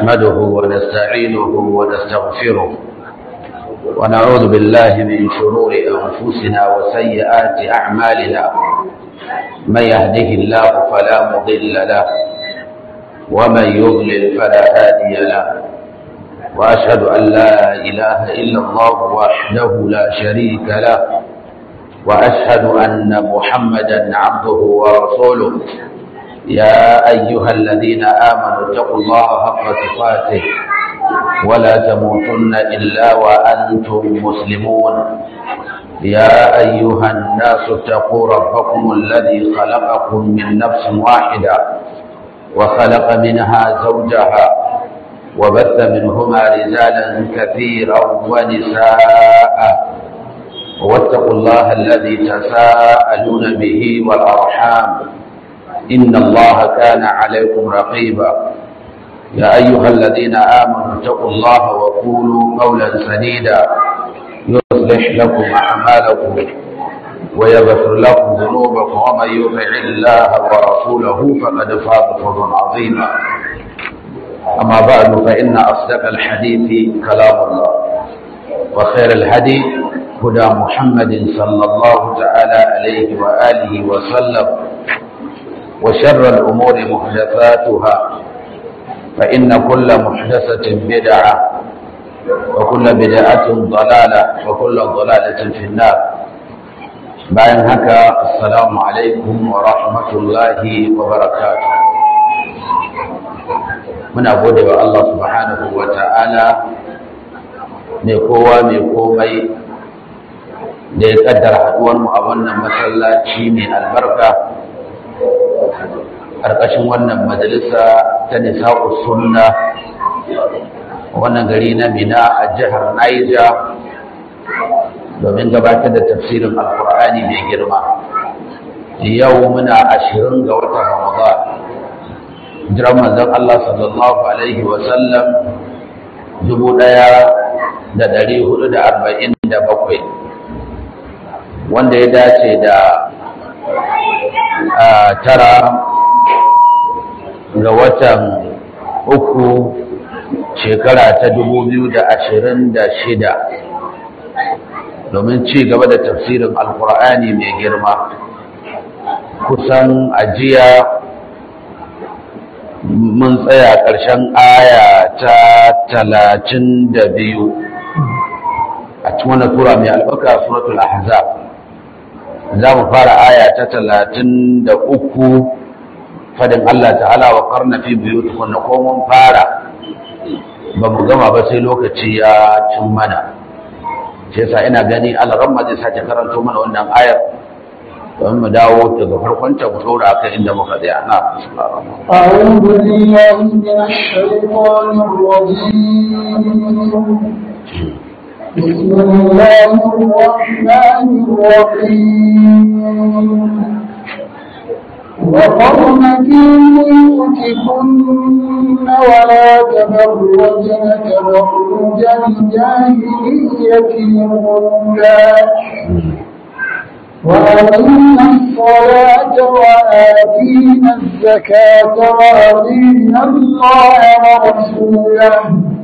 نحمده ونستعينه ونستغفره ونعوذ بالله من شرور أنفسنا وسيئات أعمالنا من يهده الله فلا مضل له ومن يضلل فلا هادي له وأشهد أن لا إله إلا الله وحده لا شريك له وأشهد أن محمدا عبده ورسوله يا أيها الذين آمنوا اتقوا الله حق تقاته ولا تموتن إلا وأنتم مسلمون يا أيها الناس اتقوا ربكم الذي خلقكم من نفس واحدة وخلق منها زوجها وبث منهما رجالا كثيرا ونساء واتقوا الله الذي تساءلون به والأرحام إن الله كان عليكم رقيبا يا أيها الذين آمنوا اتقوا الله وقولوا قولا سديدا يصلح لكم أعمالكم ويغفر لكم ذنوبكم ومن يطع الله ورسوله فقد فاز فوزا عظيما أما بعد فإن أصدق الحديث كلام الله وخير الهدي هدى محمد صلى الله تعالى عليه وآله وسلم وشر الأمور محدثاتها فإن كل محدثة بدعة وكل بدعة ضلالة وكل ضلالة في النار bayan haka assalamu alaikum wa rahmatullahi wa barakatuh muna gode wa Allah subhanahu wa ta'ala mai kowa mai komai da ya kaddara haduwar mu a wannan masallaci mai albarka ƙarƙashin wannan majalisa ta nisa'u sunna wannan gari na mina a jihar Niger domin gabatar da tafsirin alkur'ani mai girma yau muna ashirin ga watan ramadan jiran manzon Allah sallallahu alaihi wasallam dubu ɗaya da ɗari hudu da arba'in da bakwai wanda ya dace da tara ga watan uku shekara ta dubu biyu da ashirin da shida domin ci gaba da tafsirin alkur'ani mai girma kusan ajiya mun tsaya ƙarshen aya ta talatin da biyu a cikin wani tura mai albarka suratul ahzab za mu fara aya ta talatin da uku fadin Allah ta'ala wa karna fi biyu tukunna ko mun fara ba mu gama ba sai lokaci ya cin mana shi yasa ina gani alaramma zai sake karanto mana wannan ayar don mu dawo daga farkon ta mu dora akan inda muka tsaya na أعوذ بالله من الشيطان الرجيم بسم الله الرحمن الرحيم وقرن في بيوتكن ولا تبرجن تبرج الجاهلية الأولى وأقمنا الصلاة وآتينا الزكاة وأطيعنا الله ورسوله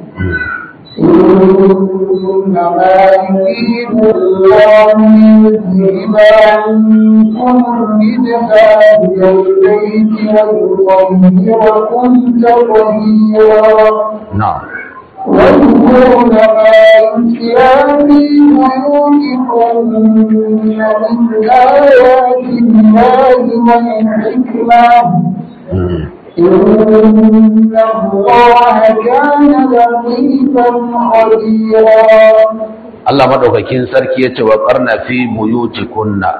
إنما يريد الله ليذهب عنكم الرجس أهل البيت ويطهركم تطهيرا نعم واذكرن ما يتلى في بيوتكم من آيات الله والحكمة إن الله كان لطيفا خبيرا Allah madaukakin sarki yace wa qarna fi buyutikunna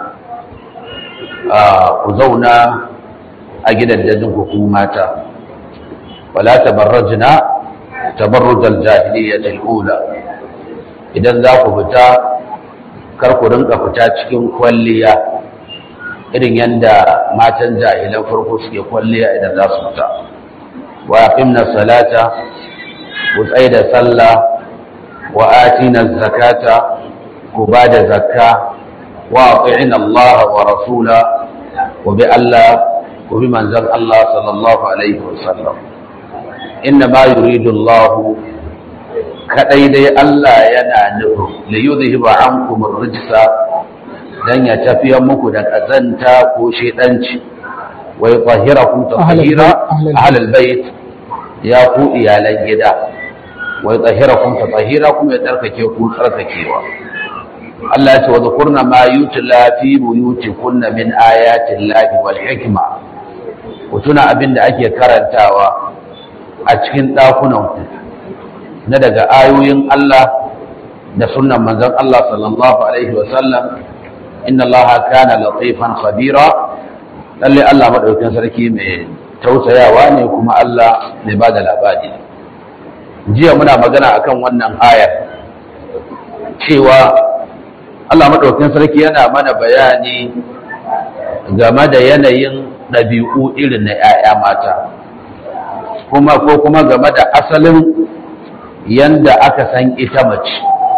ku zauna a gidajen ku ku mata wala tabarrajna tabarrujal jahiliyyati al-ula idan za ku fita kar ku rinka fita cikin kwalliya irin yanda matan jahilan farko suke kwalliya idan za su fita wa aqimna salata ku tsaya da sallah wa atina zakata ku ba da zakka wa ati'ina Allah wa rasula ku bi Allah ku bi manzon Allah sallallahu alaihi wasallam inna ma yuridu Allah kadai dai Allah yana nufin li yuzhiba ankum ar-rijsa dan ya tafiyar muku da kazanta ko shedanci wa yutahhirakum tatahira ahlal bait ya ku iyalan gida wa yutahhirakum tatahira kuma ya tsarkake ku tsarkakewa Allah ya ce wa zakurna ma yutla fi buyutikunna min ayati llahi wal hikma ku tuna abin da ake karantawa a cikin ɗakunan ku na daga ayoyin Allah da sunnan manzon Allah sallallahu alaihi wa sallam inna Allah kana latifan khabira lalle Allah madaukakin sarki mai tausayawa ne kuma Allah mai bada labari jiya muna magana akan wannan ayar cewa Allah maɗaukin sarki yana mana bayani game da yanayin ɗabi'u irin na ‘ya'ya mata kuma ko kuma game da asalin yanda aka san ita mace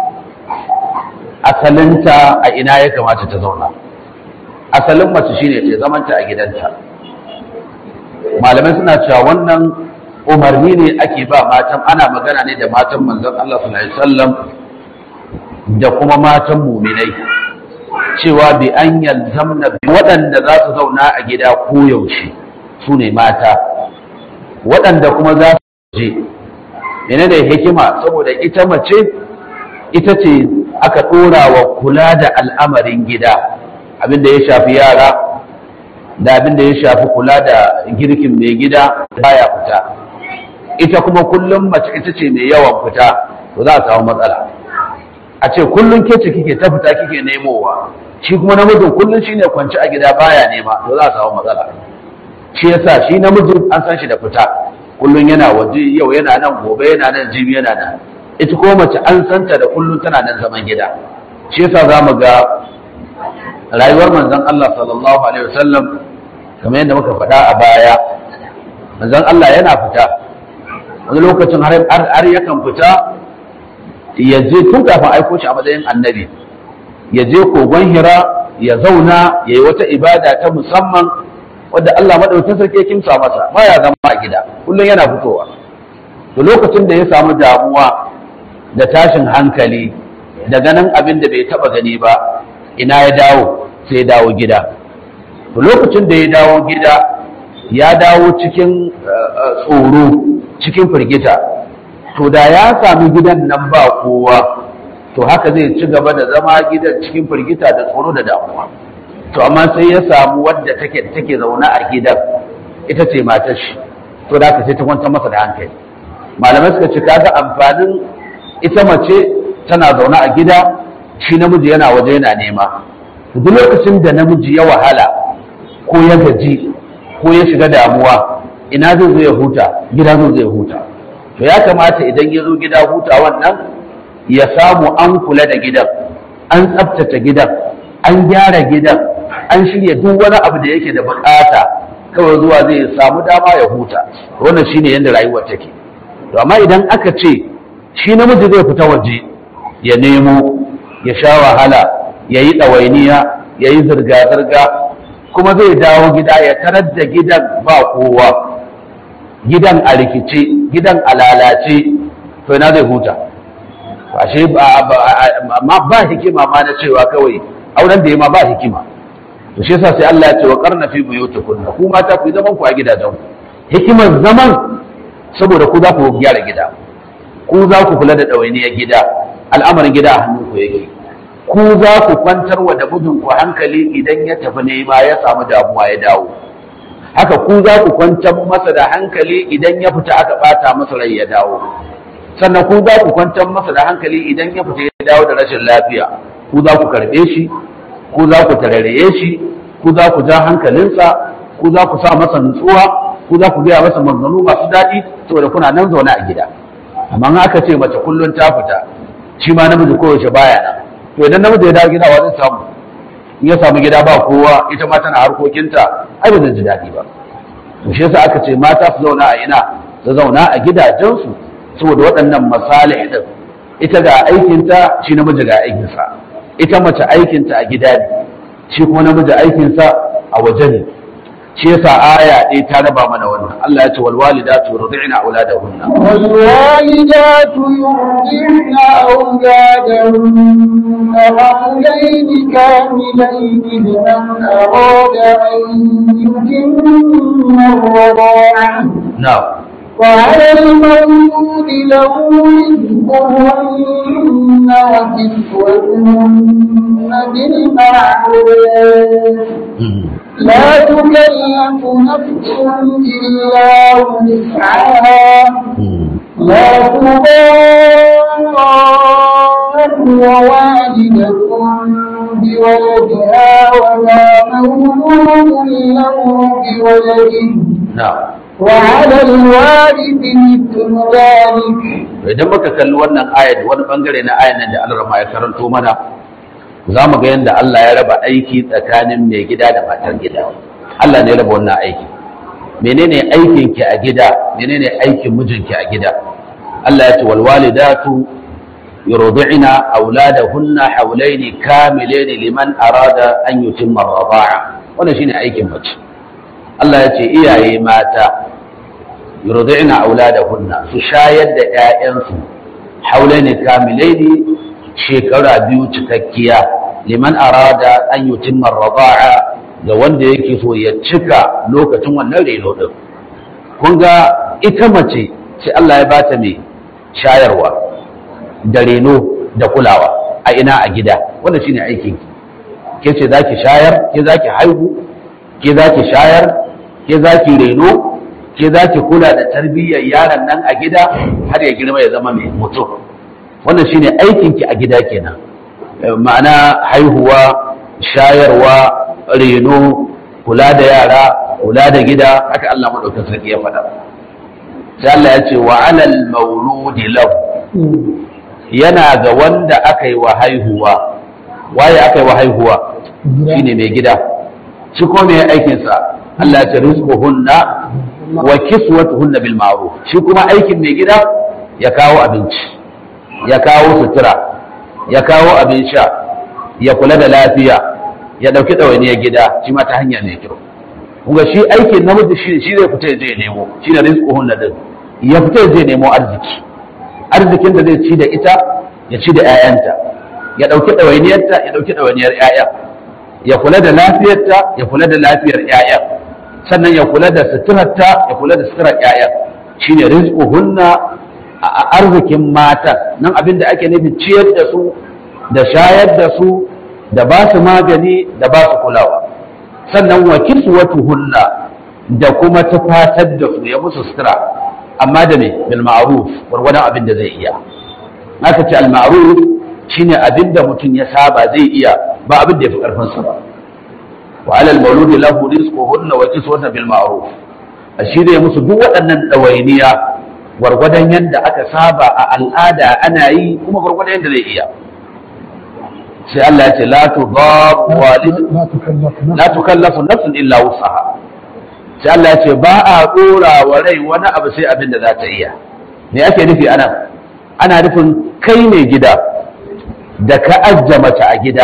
asalinta a ina ya kamata ta zauna asalin mace shine ta zamanta a gidanta malamai suna cewa wannan umarni ne ake ba matan ana magana ne da matan manzon Allah sallallahu alaihi wasallam da kuma matan muminai cewa bi an yalzamna waɗanda za su zauna a gida koyaushe su ne mata waɗanda kuma za su je mene da hikima saboda ita mace ita ce aka ɗora wa kula da al'amarin gida abinda ya shafi yara da abinda ya shafi kula da girkin mai gida baya fita ita kuma kullum mace ita ce mai yawan fita to za a samu matsala a ce kullum ke ce kike ta fita kike nemowa shi kuma namijin kullum shine kwanci a gida baya nema to za a samu matsala shi yasa shi namijin an san shi da fita kullum yana waje yau yana nan gobe yana nan jibi yana nan ita kuma mace an santa da kullum tana nan zaman gida shi yasa za mu ga rayuwar manzon Allah sallallahu alaihi wasallam kamar yadda muka faɗa a baya manzon Allah yana fita wani lokacin har yakan fita ya je tun kafin aiko shi a matsayin annabi ya je kogon hira ya zauna ya yi wata ibada ta musamman wadda Allah maɗaukin sarki ya kimsa masa ba ya zama a gida kullum yana fitowa to lokacin da ya samu damuwa da tashin hankali da ganin abin da bai taɓa gani ba ina ya dawo sai ya dawo gida to lokacin da ya dawo gida ya dawo cikin tsoro cikin firgita to da ya sami gidan nan ba kowa to haka zai ci gaba da zama gidan cikin firgita da tsoro da damuwa to amma sai ya samu wadda take take zaune a gidan ita ce matar shi to da haka sai ta kwantar masa da hankali malamai suka ce kaga amfanin ita mace tana zaune a gida shi namiji yana waje yana nema duk lokacin da namiji ya wahala ko ya gaji ko ya shiga damuwa ina zai zo ya huta gida zai zo ya huta to ya kamata idan ya zo gida huta wannan ya samu an kula da gidan an tsabtace gidan an gyara gidan an shirya duk wani abu da yake da bukata kawai zuwa zai samu dama ya huta wannan shine yadda rayuwar take to amma idan aka ce shi namiji zai fita waje ya nemo ya sha wahala ya yi ɗawainiya ya yi zirga-zirga kuma zai dawo gida ya tarar da gidan ba kowa gidan a rikice gidan a lalace to ina zai huta ashe ba ba hikima ma na cewa kawai auren da ya ma ba hikima to shi yasa sai Allah ya ce wa qarna fi buyutikunna ku mata ku zaman ku a gidajen hikimar zaman saboda ku za ku gyara gida ku za ku kula da ɗawainiyar gida al'amarin gida a hannun ku yake ku za ku kwantar wa da mijinku hankali idan ya tafi nema ya samu damuwa ya dawo haka ku za ku kwantar masa da hankali idan ya fita aka bata masa rai ya dawo sannan ku za ku kwantar masa da hankali idan ya fita ya dawo da rashin lafiya ku za ku karɓe shi ku za ku tararaye shi ku za ku ja hankalinsa ku za ku sa masa nutsuwa ku za ku gaya masa maganganu masu daɗi saboda kuna nan zaune a gida amma aka ce mace kullum ta fita shi ma namiji kowace baya nan to idan namiji ya dawo gida wa zai samu in ya samu gida ba kowa ita ma tana harkokinta ai ba zai ji daɗi ba to shi yasa aka ce mata su zauna a ina su zauna a gidajensu saboda waɗannan masalih din ita ga aikinta shi namiji ga aikinsa ita mace aikinta a gida ne shi kuma namiji aikinsa a waje ne shi yasa aya ɗaya ta raba mana wannan Allah ya ce wal walidatu yurdi'na auladahunna والوالدات يرضعن أولادهن حملين كاملين لمن أراد أن يتم الرضاعة na'am وعلى المولود له رزقهن وكسوتهن بالمعروف لا تكلف نفس إلا وسعها لا تضار ووالدة بولدها ولا مولود له بولده na'am وعلى الوارث مثل ذلك idan muka kalli wannan ayat wani bangare na ayan nan da Allah ya karanto mana za mu ga yadda Allah ya raba aiki tsakanin mai gida da matar gida Allah ne ya raba wannan aiki menene aikin ki a gida menene aikin mijinki a gida Allah ya ce wal walidatu yurdi'na auladahunna hawlaini kamilaini liman arada an yutimma ar-rida'a wannan shine aikin mace Allah ya ce iyaye mata yurdi'na auladahunna su shayar da ƴaƴansu haulaini kamilaini shekara biyu cikakkiya liman arada an yutimma ar-rida'a ga wanda yake so ya cika lokacin wannan reno din kun ga ita mace sai Allah ya bata mai shayarwa da reno da kulawa a ina a gida wanda shine aikin ki ke ce zaki shayar ke zaki haihu ke zaki shayar ke zaki reno ke zaki kula da tarbiyyar yaron nan a gida har ya girma ya zama mai mutum wannan shine aikin ki a gida kenan Eh, ma'ana haihuwa shayarwa reno kula da yara kula da gida haka Allah madaukakin sarki ya faɗa sai Allah ya ce wa alal mauludi lahu yana ga wanda aka yi wa haihuwa waye aka yi wa haihuwa shine mai gida shi ko mai aikin sa Allah ya ce rizquhunna wa kiswatuhunna bil ma'ruf shi kuma aikin mai gida ya kawo abinci ya kawo sutura ya kawo abin sha ya kula da lafiya ya dauki ɗawainiyar gida shi ma ta hanya mai kyau kuma shi aikin namiji shi shi zai fita ya je ya nemo shi ne rizquhunna din ya fita ya je ya nemo arziki arzikin da zai ci da ita ya ci da 'ya'yanta ya ɗauki ɗawainiyarta ya ɗauki ɗawainiyar 'ya'ya ya kula da lafiyarta ya kula da lafiyar 'ya'ya sannan ya kula da suturarta ya kula da suturar 'ya'ya shine rizquhunna a a arzikin mata nan abin da ake nufi ciyar da su da shayar da su da ba su magani da ba su kulawa sannan wa kiswatuhunna da kuma tufatar da su ya musu sutura amma da me bil ma'ruf gwargwadon abin da zai iya aka ce al ma'ruf shine abin da mutum ya saba zai iya ba abin da ya fi karfin sa ba wa alal mauludi lahu rizquhunna wa kiswatuhunna bil ma'ruf a shirya musu duk waɗannan ɗawainiya gwargwadon yadda aka saba a al'ada ana yi kuma gwargwadon yadda zai iya sai Allah ya ce la tudar walid لا تكلف نفس la tukallafu nafsun illa wusaha sai Allah ya ce ba a dora wa rai wani abu sai abin da za ta iya me ake nufi ana ana nufin kai ne gida da ka ajja mace a gida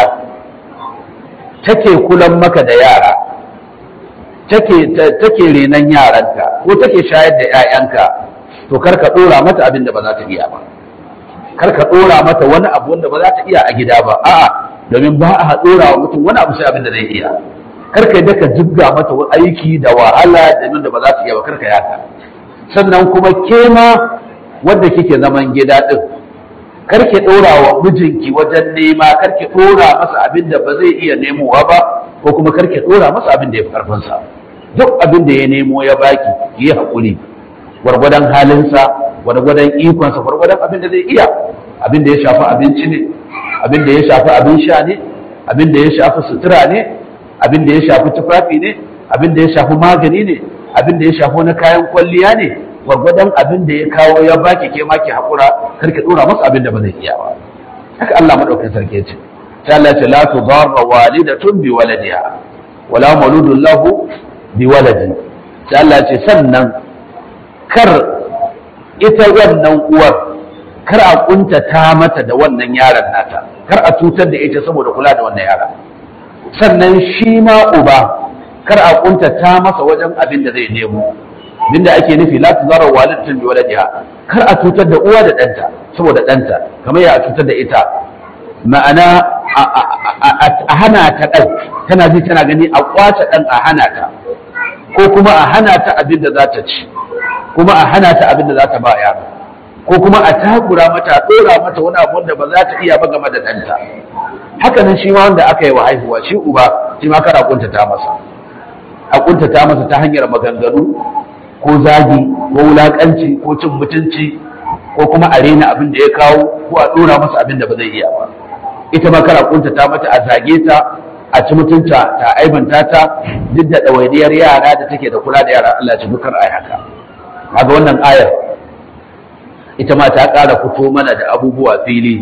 take kulan maka da yara take take renan yaranka ko take shayar da 'ya'yanka to kar ka dora mata abin da ba za ta iya ba kar ka dora mata wani abu wanda ba za ta iya a gida ba a'a domin ba a dora wa mutum wani abu sai abin da zai iya kar ka yadda ka jibga mata wani aiki da wahala da da ba za ta iya ba kar ka yaka sannan kuma ke ma wanda kike zaman gida din kar ki dora wa mijinki wajen nema kar ki dora masa abin da ba zai iya nemowa ba ko kuma kar ki dora masa abin da ya fi karfin sa duk abin da ya nemo ya baki ki yi hakuri gwargwadon halinsa gwargwadon ikonsa gwargwadon abin da zai iya abin da ya shafi abinci ne abin da ya shafi abin sha ne abin da ya shafi sutura ne abin da ya shafi tufafi ne abin da ya shafi magani ne abin da ya shafi wani kayan kwalliya ne gwargwadon abin da ya kawo ya baki ke maki hakura kar ki dora masa abin da ba zai iya ba haka Allah madaukakin sarki ya ce sai Allah ya ce la tudarra walidatun bi waladiha wala mauludun lahu bi waladi sai Allah ya ce sannan kar ita wannan uwar kar a kuntata mata da wannan yaron nata kar a cutar da ita saboda kula da wannan yara sannan shi ma uba kar a kuntata masa wajen abin da zai nemo abinda ake nufi la tuzara walidatun bi waladiha kar a cutar da uwa da ɗanta saboda ɗanta kamar ya cutar da ita ma'ana a hana ta ɗan tana ji tana gani a kwace ɗan a hana ta ko kuma a hana ta abin da za ta ci kuma a hana ta abin da za ta ba yaro ko kuma a takura mata a ɗora mata wani abu wanda ba za ta iya ba game da ɗanta haka nan shi ma wanda aka yi wa haihuwa shi uba shi ma kana kuntata masa a kuntata masa ta hanyar maganganu ko zagi ko wulakanci ko cin mutunci ko kuma a rena abin da ya kawo ko a ɗora masa abin da ba zai iya ba ita ma kana kuntata mata a zage ta a ci mutunta ta aibanta ta duk da ɗawainiyar yara da take da kula da yara Allah ya ci dukkan ai haka kaga wannan ayar ita ma ta ƙara fito mana da abubuwa fili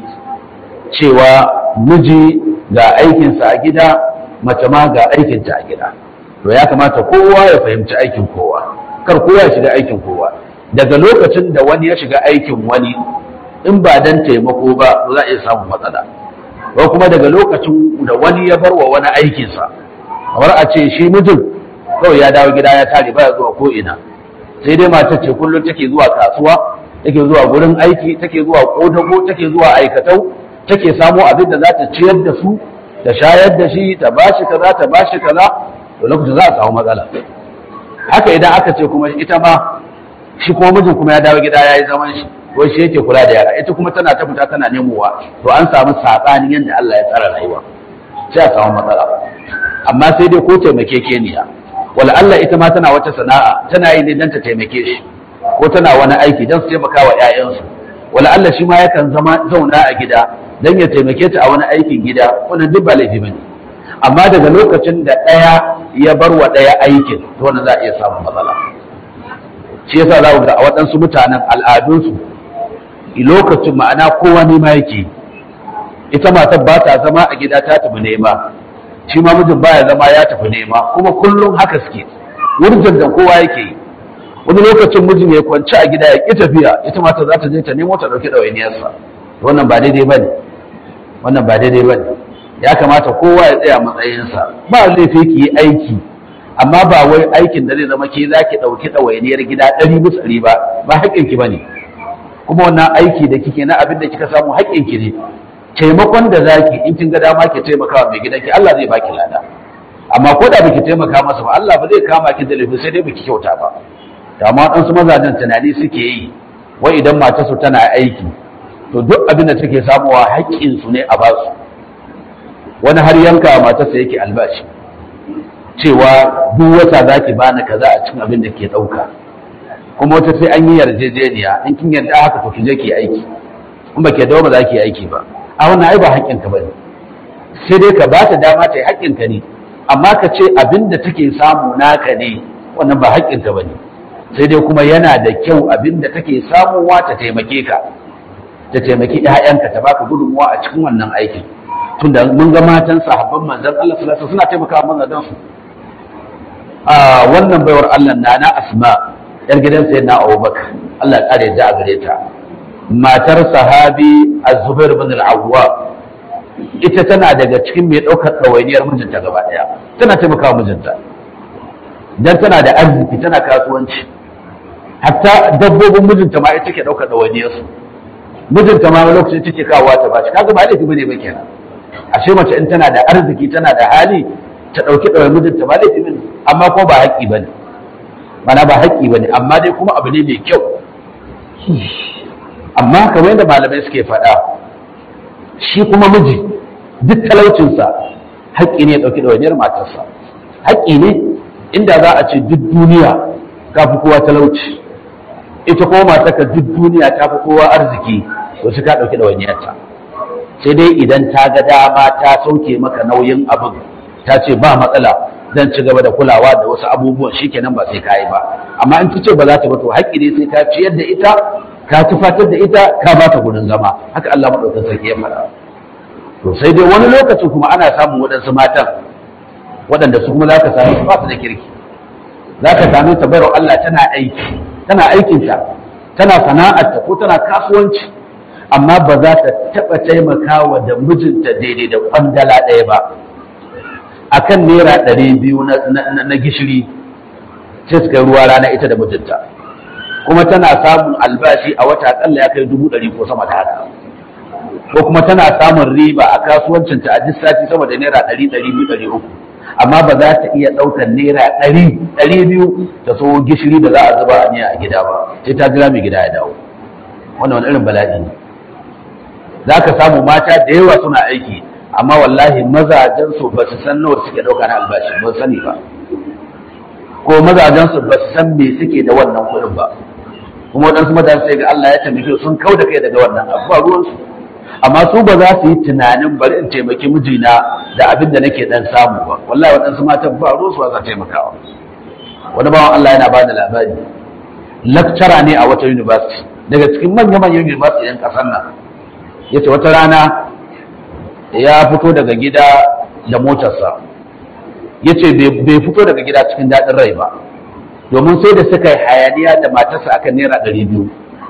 cewa miji ga aikinsa a gida mace ma ga aikinta a gida to ya kamata kowa ya fahimci aikin kowa kar kowa ya shiga aikin kowa daga lokacin da wani ya shiga aikin wani in ba dan taimako ba za a iya samun matsala ko kuma daga lokacin da wani ya bar wa wani aikinsa kamar a ce shi mijin kawai ya dawo gida ya tare baya zuwa ko ina sai dai matar ce kullum take zuwa kasuwa take zuwa gurin aiki take zuwa kodago take zuwa aikatau take samo abin da za ta ciyar da su ta shayar da shi ta bashi kaza ta bashi kaza to lokacin za a samu matsala haka idan aka ce kuma ita ma shi kuma mijin kuma ya dawo gida ya yi zaman shi ko shi yake kula da yara ita kuma tana ta fita tana nemowa to an samu saɓanin yadda Allah ya tsara rayuwa sai a samu matsala amma sai dai ko taimakekeniya wala Allah ita ma tana wata sana'a tana yi ne don ta taimake shi ko tana wani aiki don su taimaka wa 'ya'yansu wala Allah shi ma yakan zama zauna a gida don ya taimake ta a wani aikin gida wannan duk ba laifi bane amma daga lokacin da ɗaya ya bar wa ɗaya aikin to wannan za a iya samun matsala shi yasa za ku ga a waɗansu mutanen al'adunsu lokacin ma'ana kowa nema yake ita matar ba ta zama a gida ta tafi nema shi ma mijin baya zama ya tafi nema kuma kullum haka suke wurjan da kowa yake yi wani lokacin mijin ya kwanci a gida ya ƙi tafiya ita mata za ta je ta nemo ta ɗauki ɗawainiyarsa wannan ba daidai ba ne wannan ba daidai ba ne ya kamata kowa ya tsaya matsayinsa ba laifi ki yi aiki amma ba wai aikin da zai zama ke za ki ɗauki ɗawainiyar gida ɗari bisa ɗari ba ba haƙƙinki ba ne kuma wannan aiki da kike na abin da kika samu haƙƙinki ne taimakon da zaki in kin ga dama ki taimaka wa mai gidanki Allah zai baki lada amma ko da baki taimaka masa ba Allah ba zai kama ki da laifi sai dai baki kyauta ba da amma ɗansu mazajen tunani suke yi wai idan matarsu tana aiki to duk abin da take samuwa haƙƙinsu ne a basu wani har yanka matarsa yake albashi cewa duk wata za ki bani kaza a cikin abin da ke ɗauka kuma wata sai an yi yarjejeniya in kin yarda haka to ki je ki aiki in ba ke dawo ba za ki aiki ba a wannan ai ba haƙƙinka ba ne sai dai ka ba ta dama ta yi haƙƙinka ne amma ka ce abin da take samu naka ne wannan ba haƙƙinka ba ne sai dai kuma yana da kyau abin da take samuwa ta taimake ka ta taimaki ‘ya'yanka ta baka gudunmuwa a cikin wannan aikin tunda mun ga matan sahabban manzon Allah sallallahu suna taimakawa mazajen su a wannan baiwar Allah na na Asma yar gidan sayyidina Abubakar Allah ya kare da gare ta matar sahabi Az-Zubair bin Al-Awwam ita tana daga cikin mai ɗaukar ɗawainiyar mijinta gaba ɗaya tana taimakawa mijinta dan tana da arziki tana kasuwanci hatta dabbobin mijinta ma ita ke ɗaukar ɗawainiyarsu mijinta ma lokacin take kawowa ta bashi kaga ba laifi bane ba kenan ashe mace in tana da arziki tana da hali ta ɗauki ɗawain mijinta ba laifi bane amma ko ba haƙƙi bane mana ba haƙƙi bane amma dai kuma abu ne mai kyau amma kamar yadda malamai suke faɗa shi kuma miji duk talaucinsa haƙƙi ne ya ɗauki ɗawainiyar matarsa haƙƙi ne inda za a ce duk duniya ka fi kowa talauci ita kuma matarka duk duniya ta fi kowa arziki to su ka ɗauki ɗawainiyarta sai dai idan ta ga dama ta sauke maka nauyin abin ta ce ba matsala zan ci gaba da kulawa da wasu abubuwan shikenan ba sai ka yi ba amma in ta ce ba za ta ba to haƙƙi ne sai ka ciyar da ita ka tufatar da ita ka ba ta gudun zama haka Allah maɗaukin sarki ya faɗa to sai dai wani lokacin kuma ana samun waɗansu matan waɗanda su kuma za ka same su ba su da kirki za ka same ta bayar Allah tana aiki tana aikinta tana sana'arta ko tana kasuwanci amma ba za ta taɓa taimakawa da mijinta daidai da kwandala ɗaya ba akan naira ɗari biyu na gishiri sai su kai ruwa rana ita da mijinta kuma tana samun albashi a wata akalla ya kai dubu ɗari ko sama da haka ko kuma tana samun riba a kasuwancinta a duk sati sama da naira ɗari ɗari biyu ɗari uku amma ba za ta iya ɗaukar naira ɗari ɗari biyu ta so gishiri da za a zuba a miya a gida ba sai ta jira mai gida ya dawo wannan wani irin bala'i ne za ka samu mata da yawa suna aiki amma wallahi mazajen su ba su san nawa suke ɗauka na albashi ba su sani ba ko mazajen su ba su san me suke da wannan kuɗin ba kuma waɗansu mazajen sai ga Allah ya taimake sun kau da kai daga wannan abu ba ruwansu amma su ba za su yi tunanin bari in taimaki mijina da abin da nake dan samu ba wallahi waɗansu matan ba ruwansu ba za taimakawa wani bawan Allah yana ba da labari lakcara ne a wata university daga cikin manya-manyan university yan ƙasar nan ya ce wata rana ya fito daga gida da motarsa ya ce bai fito daga gida cikin daɗin rai ba domin sai da suka yi hayaniya da matarsa akan naira ɗari biyu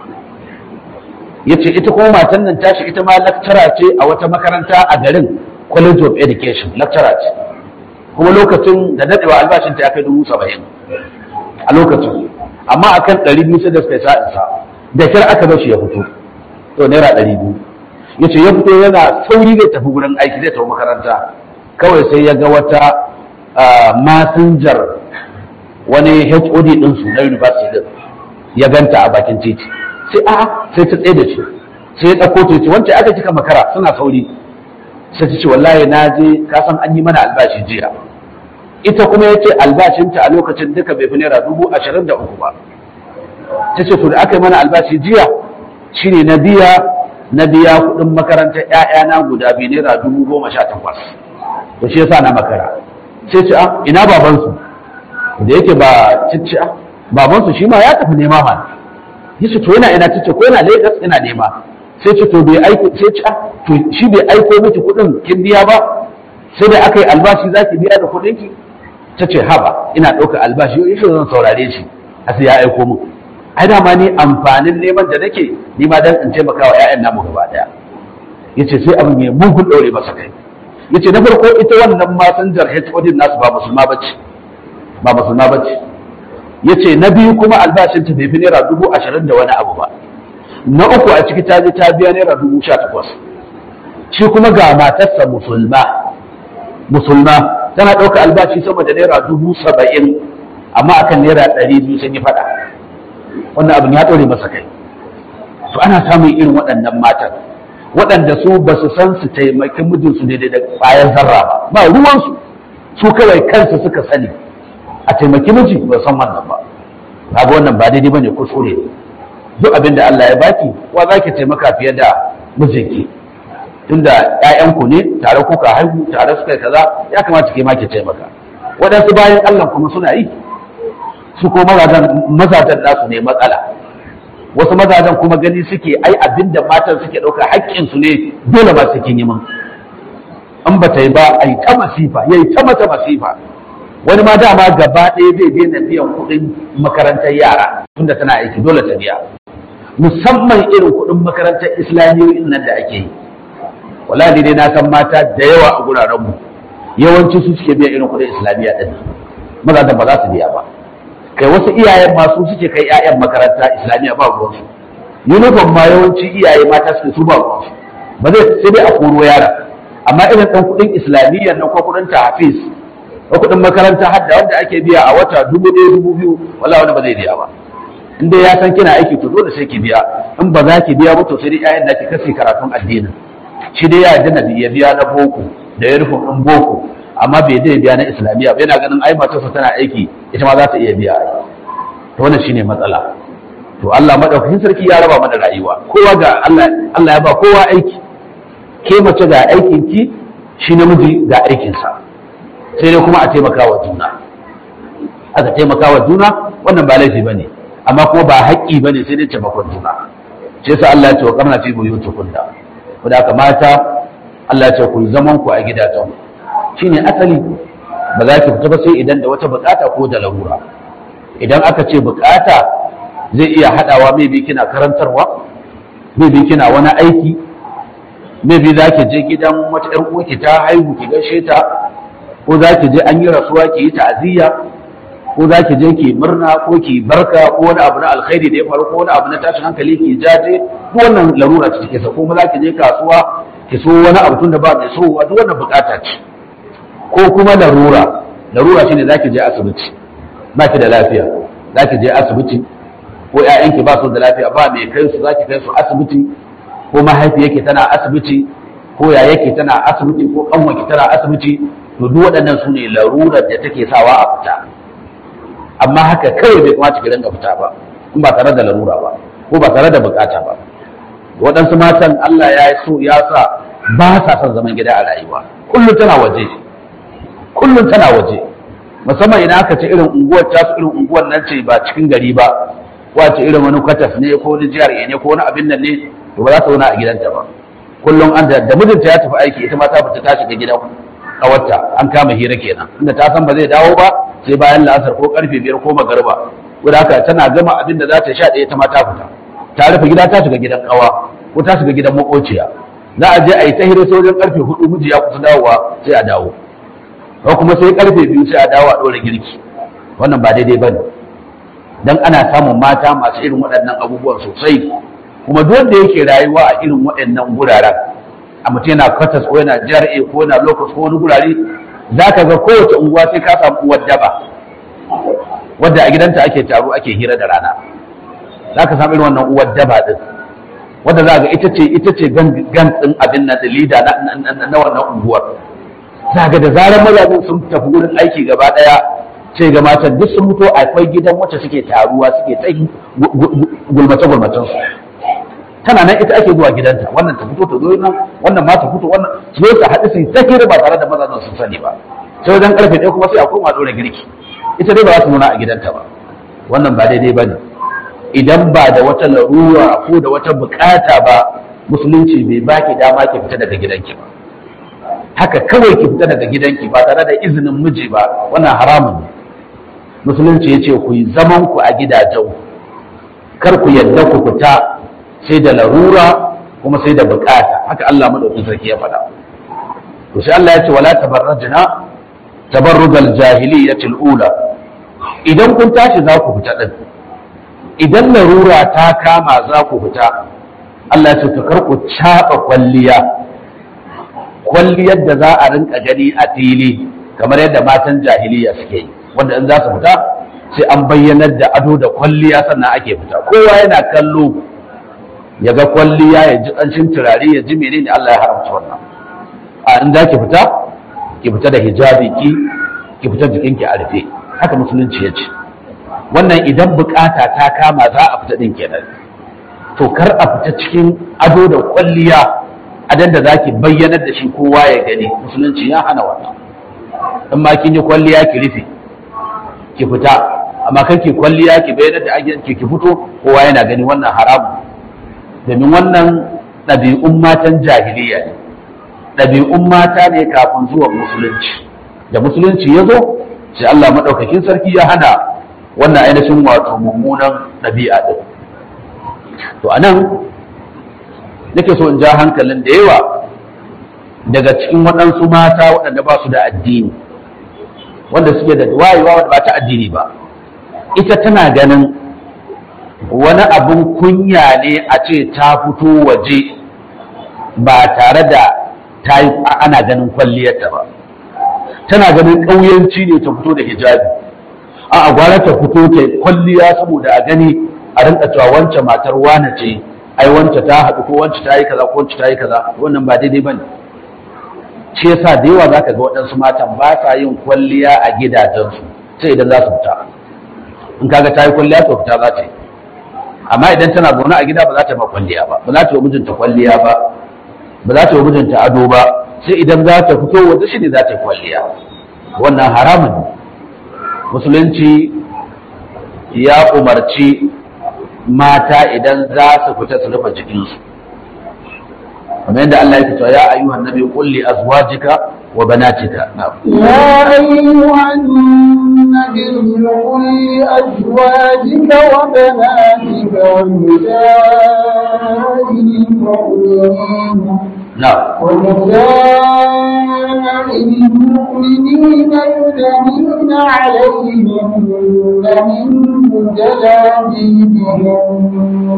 ya ce ita kuma matan nan tashi ita ma lakcara ce a wata makaranta a garin college of education lakcara ce kuma lokacin da daɗewa albashinta ya kai dubu saba'in a lokacin amma akan ɗari biyu sai da suka yi sa'insa da kyar aka bar shi ya fito to naira ɗari biyu ya ce ya fito yana sauri zai tafi wurin aiki zai tafi makaranta kawai sai ya ga wata masinjar wani HOD ɗinsu na university din ya ganta a bakin titi sai a sai ta tsaye da shi sai ya ɗauko ta ce wancan aka cika makara suna sauri sai ta ce wallahi na je ka san an yi mana albashi jiya ita kuma ya ce albashinta a lokacin duka bai fi naira dubu ashirin da uku ba ta ce to da aka yi mana albashi jiya shine na biya na biya kuɗin makarantar ‘ya'yana guda biyu naira dubu goma sha takwas to shi yasa na makara sai ce a ina babansu da yake ba cicci a babansu shi ma ya tafi nema ma ya ce to yana ina cicci ko yana lagos ina nema sai ce to bai aiko sai ce a to shi bai aiko miki kuɗin kin biya ba sai da aka yi albashi za ki biya da kuɗin ki ta ce haba ina ɗaukar albashi yau yake zan saurare shi a sai ya aiko mu ai dama ni amfanin neman da nake ni ma dan in taimaka wa ƴaƴan namu gaba daya yace sai abin ya mugun daure masa kai yace na farko ita wannan masanjar HOD nasu ba musulma bace ba musulma bace yace na biyu kuma albashin ta bai fi naira dubu ashirin da wani abu ba na uku a ciki ta je ta biya naira dubu sha takwas shi kuma ga matarsa musulma musulma tana ɗauka albashi sama da naira dubu saba'in amma akan naira ɗari biyu sun yi faɗa wannan abin ya ɗore masa kai to ana samun irin waɗannan matan waɗanda su ba su san su taimaki mijinsu daidai da ƙwayar zarra ba ba ruwansu su kawai kansu suka sani a taimaki miji ba san wannan ba kaga wannan ba daidai bane kuskure ne duk abin da Allah ya baki wa zaki taimaka fiye da mijinki tunda ƴaƴanku ne tare kuka haihu tare suka yi kaza ya kamata ke ma ki taimaka waɗansu bayan Allah kuma suna yi su ko mazajen nasu ne matsala wasu mazajen kuma gani suke ai abinda matan suke ɗauka haƙƙinsu ne dole ba su kin yi min in ba ta yi ba ai ta masifa yayi ta mata masifa wani ma dama gaba ɗaya zai daina biyan kuɗin makarantar yara tunda tana aiki dole ta biya musamman irin kuɗin makarantar islamiyoyin nan da ake yi wallahi dai na san mata da yawa a guraren mu yawanci su suke biya irin kuɗin islamiyya ɗin mazajen ba za su biya ba kai wasu iyayen masu suke kai 'ya'yan makaranta islamiyya ba ruwansu uniform ma yawanci iyaye mata suke su ba ruwansu ba zai sai dai a koro yara amma irin ɗan kuɗin islamiyya nan ko kuɗin hafiz ko kuɗin makaranta hadda wanda ake biya a wata dubu ɗaya dubu biyu wallahi wani ba zai biya ba in dai ya san kina aiki to dole sai ki biya in ba za ki biya ba to sai dai 'ya'yan da ki kasi karatun addinin shi dai ya yarda na ya biya na boko da ya rufin ɗin boko amma bai zai biya na islamiyya ba yana ganin ai matarsa tana aiki ita ma za ta iya biya to wannan shine matsala to Allah madaukakin sarki ya raba mana rayuwa kowa ga Allah Allah ya ba kowa aiki ke mace ga aikin ki shi namiji ga aikin sa sai dai kuma a taimaka wa juna aka taimaka wa juna wannan ba laifi bane amma kuma ba haƙƙi bane sai dai taimakon juna shi yasa Allah ya ce wa qarna fi buyutikunna ko da mata Allah ya ce ku zaman ku a gidajen shine asali ba za ki fita ba sai idan da wata bukata ko da larura idan aka ce bukata zai iya hadawa maybe kina karantarwa maybe kina wani aiki maybe za ki je gidan wata ƴar uwarki ta haihu ki gaishe ta ko za ki je an yi rasuwa ki yi ta'aziyya ko za ki je ki murna ko ki barka ko wani abu na alkhairi da ya faru ko wani abu na tashin hankali ki jaje ko wannan larura ce take sa ko za ki je kasuwa ki so wani abu tun da ba mai so duk wannan bukata ce ko kuma larura larura shine za ki je asibiti ba ki da lafiya za ki je asibiti ko ƴaƴanki ba su da lafiya ba mai kai su za ki kai su asibiti ko mahaifiyarki tana asibiti ko yayake tana asibiti ko kanwanki tana asibiti to duk waɗannan su ne larurar da take sawa a fita amma haka kawai bai kamata ki rinka fita ba in ba tare da larura ba ko ba tare da bukata ba waɗansu matan Allah ya so ya sa ba sa son zaman gida a rayuwa kullum tana waje kullum tana waje musamman idan aka ce irin unguwar tasu irin unguwar nan ce ba cikin gari ba wace irin wani kwatas ne ko wani jihar ne ko wani abin nan ne to ba za ta zauna a gidanta ba kullum an da mijinta ya tafi aiki ita ma ta fita ta shiga gidan kawarta an kama hira kenan inda ta san ba zai dawo ba sai bayan la'asar ko karfe biyar ko magarba wadda haka tana gama abin da za ta sha ɗaya ta ma ta fita ta rufe gida ta shiga gidan kawa ko ta shiga gidan makociya za a je a yi ta hira sai wajen karfe hudu miji ya kusa dawowa sai a dawo ko kuma sai karfe biyu sai a dawo a ɗora girki wannan ba daidai ba ne dan ana samun mata masu irin waɗannan abubuwan sosai kuma duk wanda yake rayuwa a irin waɗannan guraren a mutum yana kwatas ko yana jar'e ko yana lokus ko wani gurare za ka ga kowace unguwa sai ka samu uwar daba wadda a gidanta ake taro ake hira da rana za ka samu irin wannan uwar daba din wadda za ga ita ce ita ce gan din abin nan da lida na wannan unguwar za ga da zarar mazajen sun tafi wurin aiki gaba daya ce ga matan duk sun fito akwai gidan wacce suke taruwa suke ta gulmace gulmacen su tana nan ita ake zuwa gidanta wannan ta fito ta zo nan wannan ma ta fito wannan su zo ta haɗu su yi ta hira ba tare da mazajen sun sani ba sai wajen karfe ɗaya kuma sai a koma ɗora girki ita dai ba za su nuna a gidanta ba wannan ba daidai ba ne idan ba da wata larura ko da wata bukata ba musulunci bai baki dama ki fita daga gidanki ba haka kawai ki fita daga gidanki ba tare da izinin miji ba wannan haramun ne musulunci ya ce ku yi zaman ku a gidajen kar ku yadda ku fita sai da larura kuma sai da bukata haka Allah madaukakin sarki ya faɗa to sai Allah ya ce wala tabarrajna tabarrujal jahiliyyatil ula idan kun tashi za ku fita din idan larura ta kama za ku fita Allah ya ce to kar ku caba kwalliya kwalliyar da za a rinka gani a fili kamar yadda matan jahiliya suke yi wanda in za su fita sai an bayyanar da ado da kwalliya sannan ake fita kowa yana kallo ya ga kwalliya ya ji ƙanshin turare ya ji menene Allah ya haramta wannan a in za ki fita ki fita da hijabi ki ki fita jikinki a rufe haka musulunci ya ce wannan idan bukata ta kama za a fita din kenan to kar a fita cikin ado da kwalliya adan da zaki bayyanar da shi kowa ya gani musulunci ya hana wannan in ma kin yi kwalliya ki rufe ki fita amma kan ki kwalliya ki bayyanar da ajiyar ki fito kowa yana gani wannan haramu domin wannan ɗabi'un matan jahiliya ne ɗabi'un mata ne kafin zuwan musulunci da musulunci ya zo sai Allah maɗaukakin sarki ya hana wannan ainihin wato mummunan ɗabi'a ɗin to a nan nake so in ja hankalin da yawa daga cikin waɗansu mata waɗanda ba su da addini wanda suke da wayewa wanda ba ta addini ba ita tana ganin wani abun kunya ne a ce ta fito waje ba tare da ta yi ana ganin kwalliyarta ba tana ganin ƙauyanci ne ta fito da hijabi a gwara ta fito ta kwalliya saboda a gani a rinka cewa wancan matar wane ce ai wancan ta haɗu ko wancan ta yi kaza ko wancan ta yi kaza wannan ba daidai bane shi yasa da yawa zaka ga waɗansu matan ba sa yin kwalliya a gidajensu sai idan za su fita in kaga ta yi kwalliya to fita za ta yi amma idan tana zaune a gida ba za ta ma kwalliya ba ba za ta yi mijinta kwalliya ba ba za ta yi mijinta ado ba sai idan za ta fito waje shi ne za ta yi kwalliya wannan haramun ne musulunci ya umarci mata idan za su fita su rufe jikinsu kamar yadda Allah ya cewa ya ayyuhan nabi qul li azwajika wa banatika na'am يا أيها النبي قل لأزواجك وبناتك ونساء المؤمنين na'am ونساء نساء المؤمنين يدنين عليهن من جلابيبهن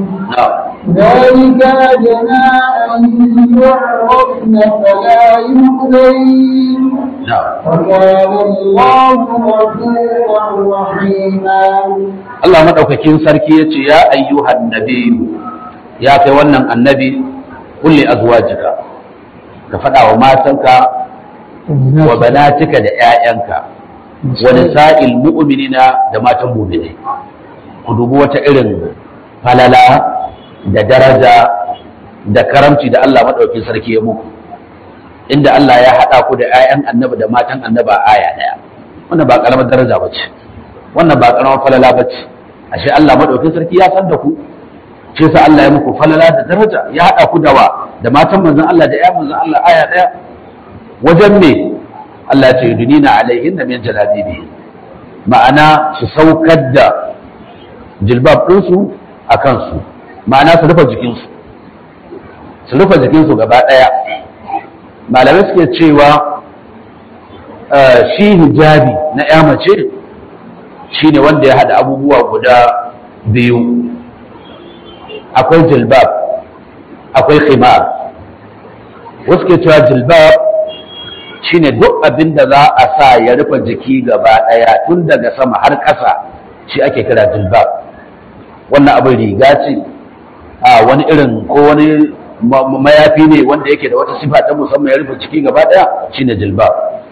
ذلك أدنى أن يعرفن فلا يؤذين وكان الله غفورا رحيما Allah madaukakin sarki ya ce ya ayyuhan nabiyu ya kai wannan annabi kulli azwajika ka faɗa wa matanka wa banatika da 'ya'yanka wa nisa'il mu'minina da matan mu'mini ku dubi wata irin falala da daraja da karamci da Allah madaukakin sarki ya muku inda Allah ya haɗa ku da 'ya'yan annabi da matan annaba aya ɗaya wannan ba karamar daraja ba ce wannan ba karamar falala ba ce ashe Allah madaukakin sarki ya san da ku shi yasa Allah ya muku falala da daraja ya haɗa ku da wa da matan manzon Allah da 'ya'yan manzon Allah aya ɗaya wajen me Allah ce dunina alaihin da min jalabibi ma'ana su saukar da jilbab ɗinsu a kansu ma'ana su rufe jikinsu su rufe jikinsu gaba ɗaya malamai suke cewa shi hijabi na ya mace shi ne wanda ya haɗa abubuwa guda biyu akwai jilbab akwai khimar wasu ke cewa jilbab shi ne duk abin da za a sa ya rufe jiki gaba ɗaya tun daga sama har ƙasa shi ake kira jilbab wannan abin riga ce a wani irin ko wani mayafi ne wanda yake da wata sifa ta musamman ya rufe ciki gaba daya shine jilbab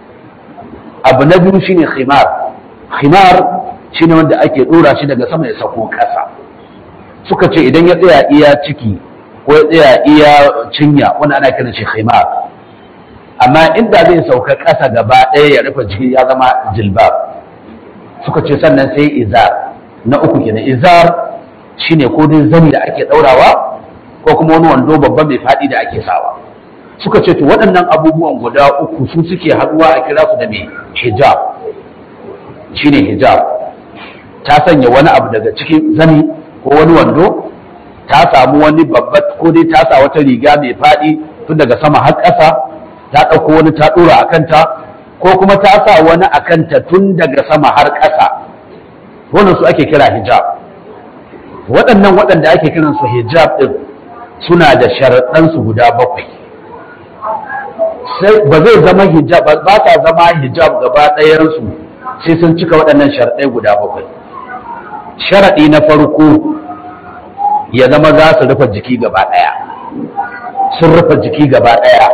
abu na biyu shine khimar khimar shine wanda ake dora shi daga sama ya sako kasa suka ce idan ya tsaya iya ciki ko ya tsaya iya cinya wanda ana kiran shi khimar amma inda zai sauka kasa gaba daya ya rufe jiki ya zama jilbab suka ce sannan sai izar na uku kenan izar shine ko dai zani da ake daurawa ko kuma wani wando babba mai faɗi da ake sawa suka ce to waɗannan abubuwan guda uku su suke haɗuwa a kira su da mai hijab shine hijab ta sanya wani abu daga cikin zani ko wani wando ta samu wani babba ko dai ta sa wata riga mai faɗi tun daga sama har ƙasa ta ɗauko wani ta ɗora a kanta ko kuma ta sa wani a kanta tun daga sama har ƙasa wannan su ake kira hijab waɗannan waɗanda ake kiransu hijab ɗin suna da sharaɗansu guda bakwai ba zai zama hijab ba ta zama hijab gaba ɗayansu sai sun cika waɗannan sharaɗai guda bakwai sharaɗi na farko ya zama za su rufe jiki gaba ɗaya sun rufe jiki gaba ɗaya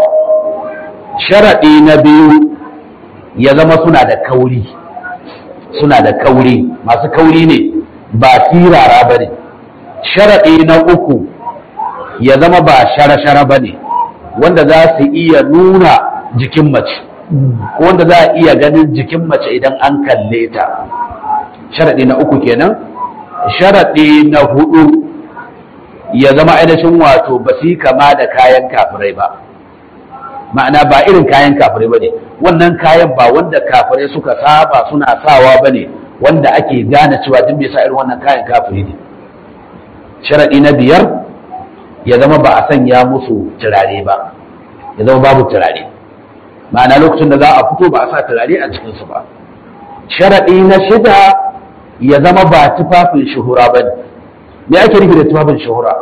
sharaɗi na biyu ya zama suna da kauri suna da kauri masu kauri ne ba sirara ba ne sharaɗi na uku ya zama ba shara-shara ba ne wanda za su iya nuna jikin mace ko wanda za a iya ganin jikin mace idan an kalle ta sharaɗi na uku kenan sharaɗi na hudu ya zama ainihin wato ba su yi kama da kayan kafirai ba ma'ana ba irin kayan kafirai ba ne wannan kayan ba wanda kafirai suka saba suna sawa ba ne wanda ake gane cewa duk mai sa irin wannan kayan kafiri ne sharaɗi na biyar ya zama ba a sanya musu turare ba ya zama babu turare ma'ana lokacin da za a fito ba a sa turare a cikinsu ba sharaɗi na shida ya zama ba tufafin shuhura ba ne me ake nufi da tufafin shuhura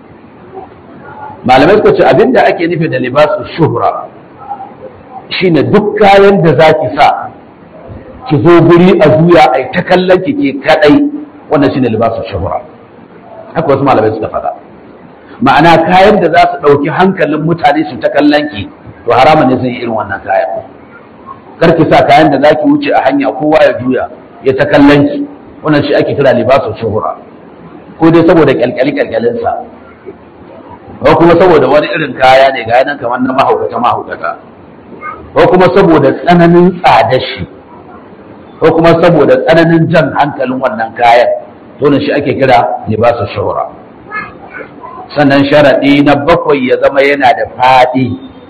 malamai suka ce abinda ake nufi da libasu shuhura shine duk kayan da za ki sa ki zo guri a zuya a ta kallon ki ke kadai wannan shine libasu shuhura haka wasu malamai suka faɗa ma'ana kayan da za su ɗauki hankalin mutane su ta kallon ki to haramun ne sun yi irin wannan kayan kar ki sa kayan da za ki wuce a hanya kowa ya juya ya ta kallon ki wannan shi ake kira libasu shuhura ko dai saboda kyalkyali kyalkyalinsa ko kuma saboda wani irin kaya ne ga nan kamar na mahaukata mahaukata ko kuma saboda tsananin tsadar shi ko kuma saboda tsananin jan hankalin wannan kayan to shi ake kira libasu shuhura sannan sharaɗi na bakwai ya zama yana da faɗi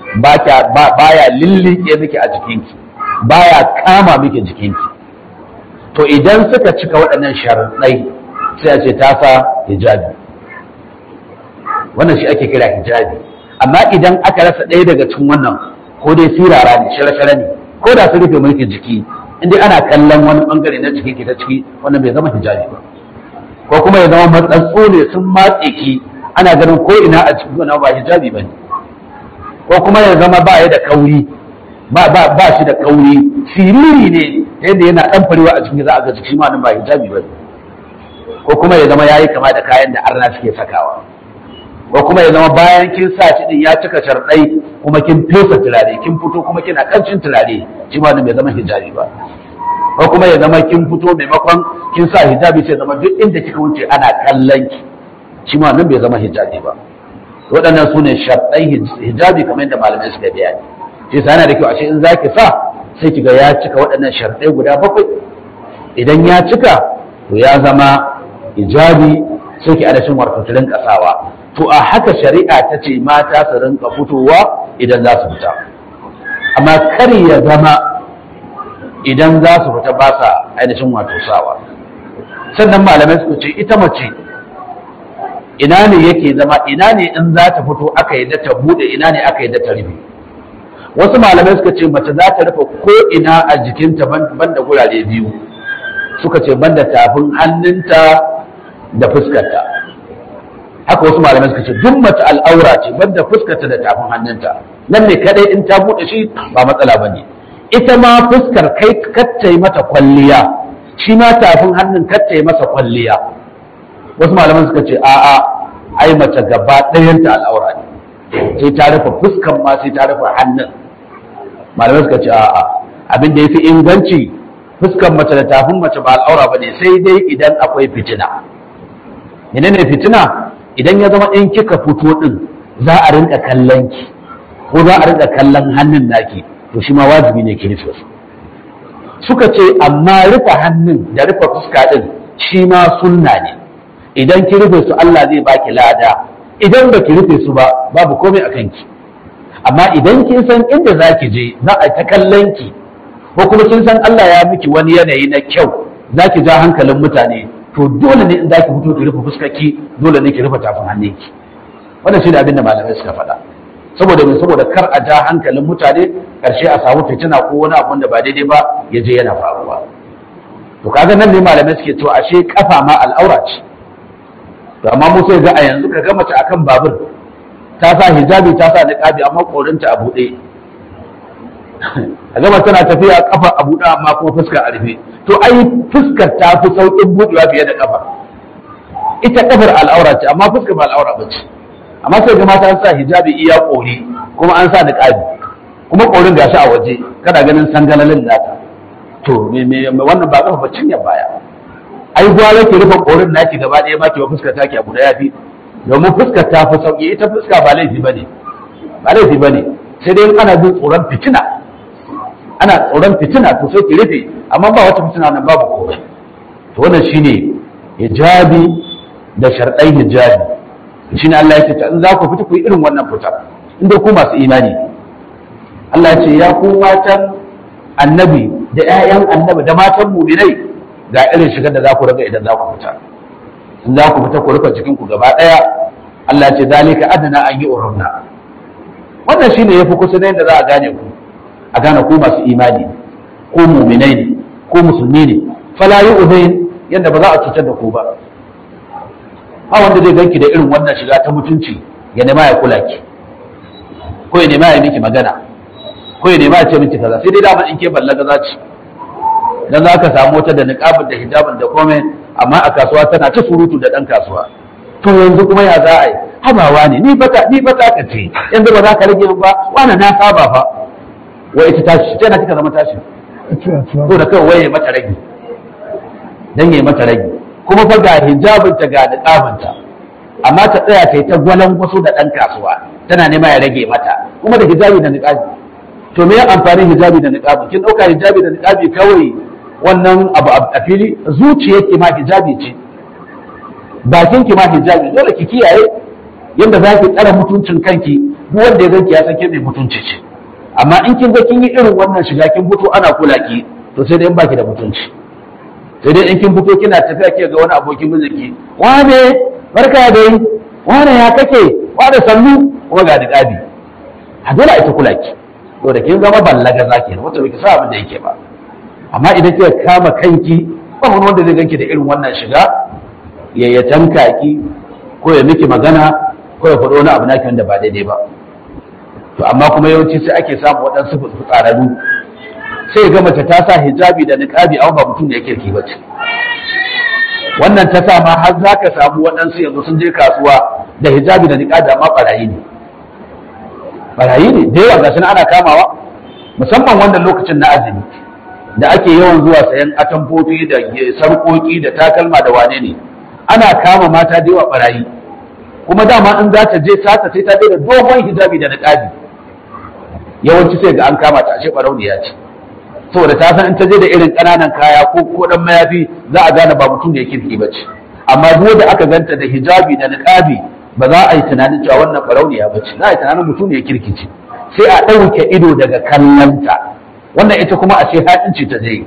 baya lillike miki a jikinki baya kama miki jikinki to idan suka cika waɗannan sharaɗai sai a ce ta sa hijabi wannan shi ake kira hijabi amma idan aka rasa ɗaya daga cikin wannan ko dai sirara ne shara-shara ne ko da su rufe mulkin jiki inda ana kallon wani bangare na jiki ki ta ciki wannan bai zama hijabi ba ko kuma ya zama matsatsu ne sun matse ki ana ganin ko ina a cikin wannan ba hijabi ba ne ko kuma ya zama ba ya da kauri ba ba ba shi da kauri siriri ne yadda yana dan farewa a cikin za a ga jiki ma nan ba hijabi ba ne ko kuma ya zama yayi kama da kayan da arna suke sakawa ko kuma ya zama bayan kin sa shi din ya cika sharɗai kuma kin fesa turare kin fito kuma kina kancin turare shi ma nan bai zama hijabi ba ko kuma ya zama kin fito maimakon kin sa hijabi sai zama duk inda kika wuce ana kallon ki shi ma nan bai zama hijabi ba waɗannan su ne sharɗai hijabi kamar yadda malamai suka bayani shi yasa yana da kyau ashe in zaki sa sai kiga ya cika waɗannan sharɗai guda bakwai idan ya cika to ya zama hijabi sai ki adashin warkaturin kasawa to a haka shari'a ta ce mata su rinka fitowa idan za su fita amma kar ya zama idan za su fita ba sa ainihin wato sawa sannan malamai suka ce ita mace ina ne yake zama ina ne in za ta fito aka yi ta bude ina ne aka yi ta rufe wasu malamai suka ce mace za ta rufe ko ina a jikinta banda gurare biyu suka ce banda tafin hannunta da fuskarta haka wasu malamai suka ce duk mace al'aura ce banda fuskarta da tafin hannunta nan ne kadai in ta bude shi ba matsala bane ita ma fuskar kai kattai mata kwalliya shi ma tafin hannun kattai masa kwalliya wasu malaman suka ce a'a ai mace gaba ɗayanta al'aura ne sai ta rufe fuskan ma sai ta rufe hannun malamai suka ce a'a abin da ya fi inganci fuskan mace da tafin mace ba al'aura ba ne sai dai idan akwai fitina menene fitina idan ya zama in kika fito din za a rinka kallon ki ko za a rinka kallon hannun naki to shi ma wajibi ne ki rufe su suka ce amma rufe hannun da rufe fuska din shi ma sunna ne idan ki rufe su Allah zai baki lada idan ba ki rufe su ba babu komai a kanki amma idan kin san inda za ki je za a ta kallon ki ko kuma kin san Allah ya miki wani yanayi na kyau za ki ja hankalin mutane to dole ne in za ki fito ki rufe fuskarki dole ne ki rufe tafin hannunki wannan shi ne abin da malamai suka faɗa saboda mai saboda kar a ja hankalin mutane ƙarshe a samu fitina ko wani abu da ba daidai ba ya je yana faruwa to kaga nan ne malamai suke cewa ashe kafa ma al'aura ce to amma mu sai ga a yanzu ka ga mace akan babur ta sa hijabi ta sa niqabi amma korinta a buɗe a gama tana tafiya kafa a buɗe amma kuma fuska a rufe to ai fuskar ta fi sauƙin buɗewa fiye da kafa ita kafar al'aura ce amma fuskar ba al'aura ba ce amma sai ga mata an sa hijabi iya ƙori kuma an sa niqabi kuma ƙorin gashi a waje kana ganin sangalalin nata to me me wannan ba kafa bacin ya baya ai gwara ki rufe ƙorin naki gaba ɗaya ma ki wa fuskar taki abu da yafi domin fuskar ta fi sauƙi ita fuska ba laifi bane ba laifi bane sai dai ana jin tsoron fitina ana tsoron fitina to sai ki rufe amma ba wata fitina nan babu komai to wannan shine hijabi da sharɗai hijabi shine Allah ya ce in za ku fita ku yi irin wannan fita inda ku masu imani Allah ya ce ya ku matan annabi da ƴaƴan annabi da matan mu'minai ga irin shigar da za ku raga idan za ku fita in za ku fita ku rufe cikin ku gaba ɗaya Allah ya ce zalika adana an yi urunna wannan shine yafi kusa da yadda za a gane ku a gane ku masu imani ko mu'minai ne ko musulmi ne fala yu'zain yadda ba za a cutar da ku ba ba wanda zai ganki da irin wannan shiga ta mutunci ya nema ya kula ki ko ya nema ya miki magana ko ya nema ya ce miki kaza sai dai dama in ke ballaga za ci dan za ka samu wata da niqabin da hijabin da komai amma a kasuwa tana ta surutu da dan kasuwa to yanzu kuma ya za a yi habawa ne ni bata ni bata ka ce yanzu ba za ka rage ba wannan na saba fa wai ita tashi tana kika zama tashi to da kawai waye mata rage dan yayi mata rage kuma fa ga hijabinta ga niqabinta amma ta tsaya ta yi ta gwalan wasu da ɗan kasuwa tana nema ya rage mata kuma da hijabi da niqabi to me amfanin hijabi da niqabi kin ɗauka hijabi da niqabi kawai wannan abu a fili zuciyarki ma hijabi ce bakin ki ma hijabi dole ki kiyaye yadda za ki tsara mutuncin kanki duk wanda ya ganki ya san ke mai mutunci ce amma in kin ga kin yi irin wannan shiga kin fito ana kula ki to sai dai in baki da mutunci sai dai in kin fito kina tafiya ke ga wani abokin mijinki wane barka dai wane ya kake wane sannu kuma ga diƙabi a dole ita kula ki to da kin zama ballaga zaki wata bai sa abin da yake ba amma idan kika kama kanki ba wani wanda zai ganki da irin wannan shiga ya ya tanka ki ko ya miki magana ko ya faɗo wani abu naki wanda ba daidai ba to amma kuma yawanci sai ake samu waɗansu fitsararru sai ga mace ta sa hijabi da niqabi amma ba mutum ne yake kirki ba ce wannan ta sa ma har za ka samu waɗansu yanzu sun je kasuwa da hijabi da niqabi amma barayi ne barayi ne da yawa gashi ana kamawa musamman wannan lokacin na azumi da ake yawan zuwa sayan atamfofi da sarƙoƙi da takalma da wane ne ana kama mata da yawa barayi kuma dama in za ta je sata sai ta da dogon hijabi da niqabi yawanci sai ga an kama ta ashe barauniya ce saboda ta san in ta je da irin ƙananan kaya ko ko dan mayafi za a gane ba mutum da ya kirki ba ce amma duk da aka ganta da hijabi da niqabi ba za a yi tunanin cewa wannan barauniya ba ce za a yi tunanin mutum ne ya kirki ce sai a ɗauke ido daga kallonta wannan ita kuma a ce haɗinci ta je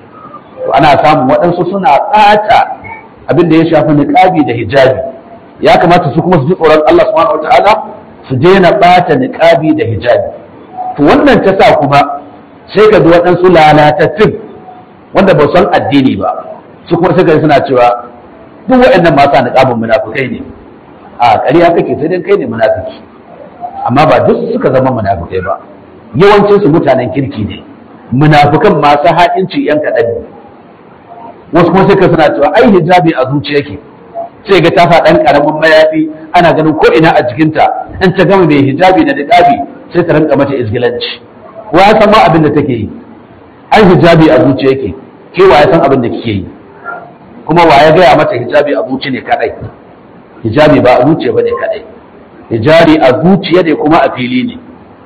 ana samun waɗansu suna ɓata abin da ya shafi niqabi da hijabi ya kamata su kuma su ji tsoron Allah subhanahu wataala su daina ɓata niqabi da hijabi to wannan ta sa kuma sai ka ji waɗansu lalatattun wanda ba san addini ba su kuma sai ka suna cewa duk waɗannan masu niqabin munafukai ne a ƙarya kake sai dai kai ne munafiki amma ba duk suka zama munafukai ba yawancin su mutanen kirki ne munafukan masu ha'inci yan kaɗan ne wasu kuma sai ka suna cewa ai hijabi a zuciya ke sai ga tafa ɗan ƙaramin mayafi ana ganin ko ina a jikinta in ta gama mai hijabi da niqabi sai ta rinka mata izgilanci wa ya san ma abin da take yi ai hijabi a zuciya yake ke wa ya san abin da kike yi kuma wa ya gaya mata hijabi a zuci ne kadai hijabi ba a zuciya bane kadai hijabi a zuciya ne kuma a fili ne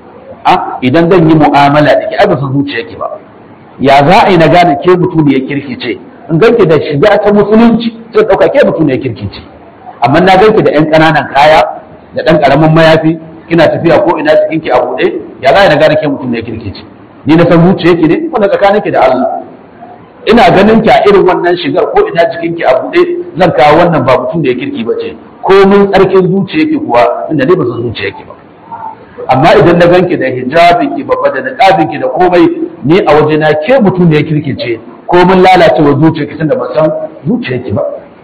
a idan zan yi mu'amala da ke ai ba san zuciya ke ba ya za a yi na gane ke mutum ne ya kirki ce in ganki da shiga ta musulunci sai dauka ke mutum ne ya kirki ce amma na ganki da yan ƙananan kaya da ɗan ƙaramin mayafi kina tafiya ko ina cikin ki a buɗe ya za na gane ke mutum ne kirki ce ni na san zuciya ki ne wanda tsakanin ki da Allah ina ganin ki a irin wannan shigar ko ina cikin ki a buɗe zan kawo wannan ba mutum da ya kirki ba ce ko mun tsarkin zuciya ki kuwa inda ne ba san zuciya ki ba amma idan na ganki da hijabin ki babba da niqabin ki da komai ni a waje na ke mutum da ya kirki ce ko mun lalacewa zuciya ki tunda ban san zuciya ki ba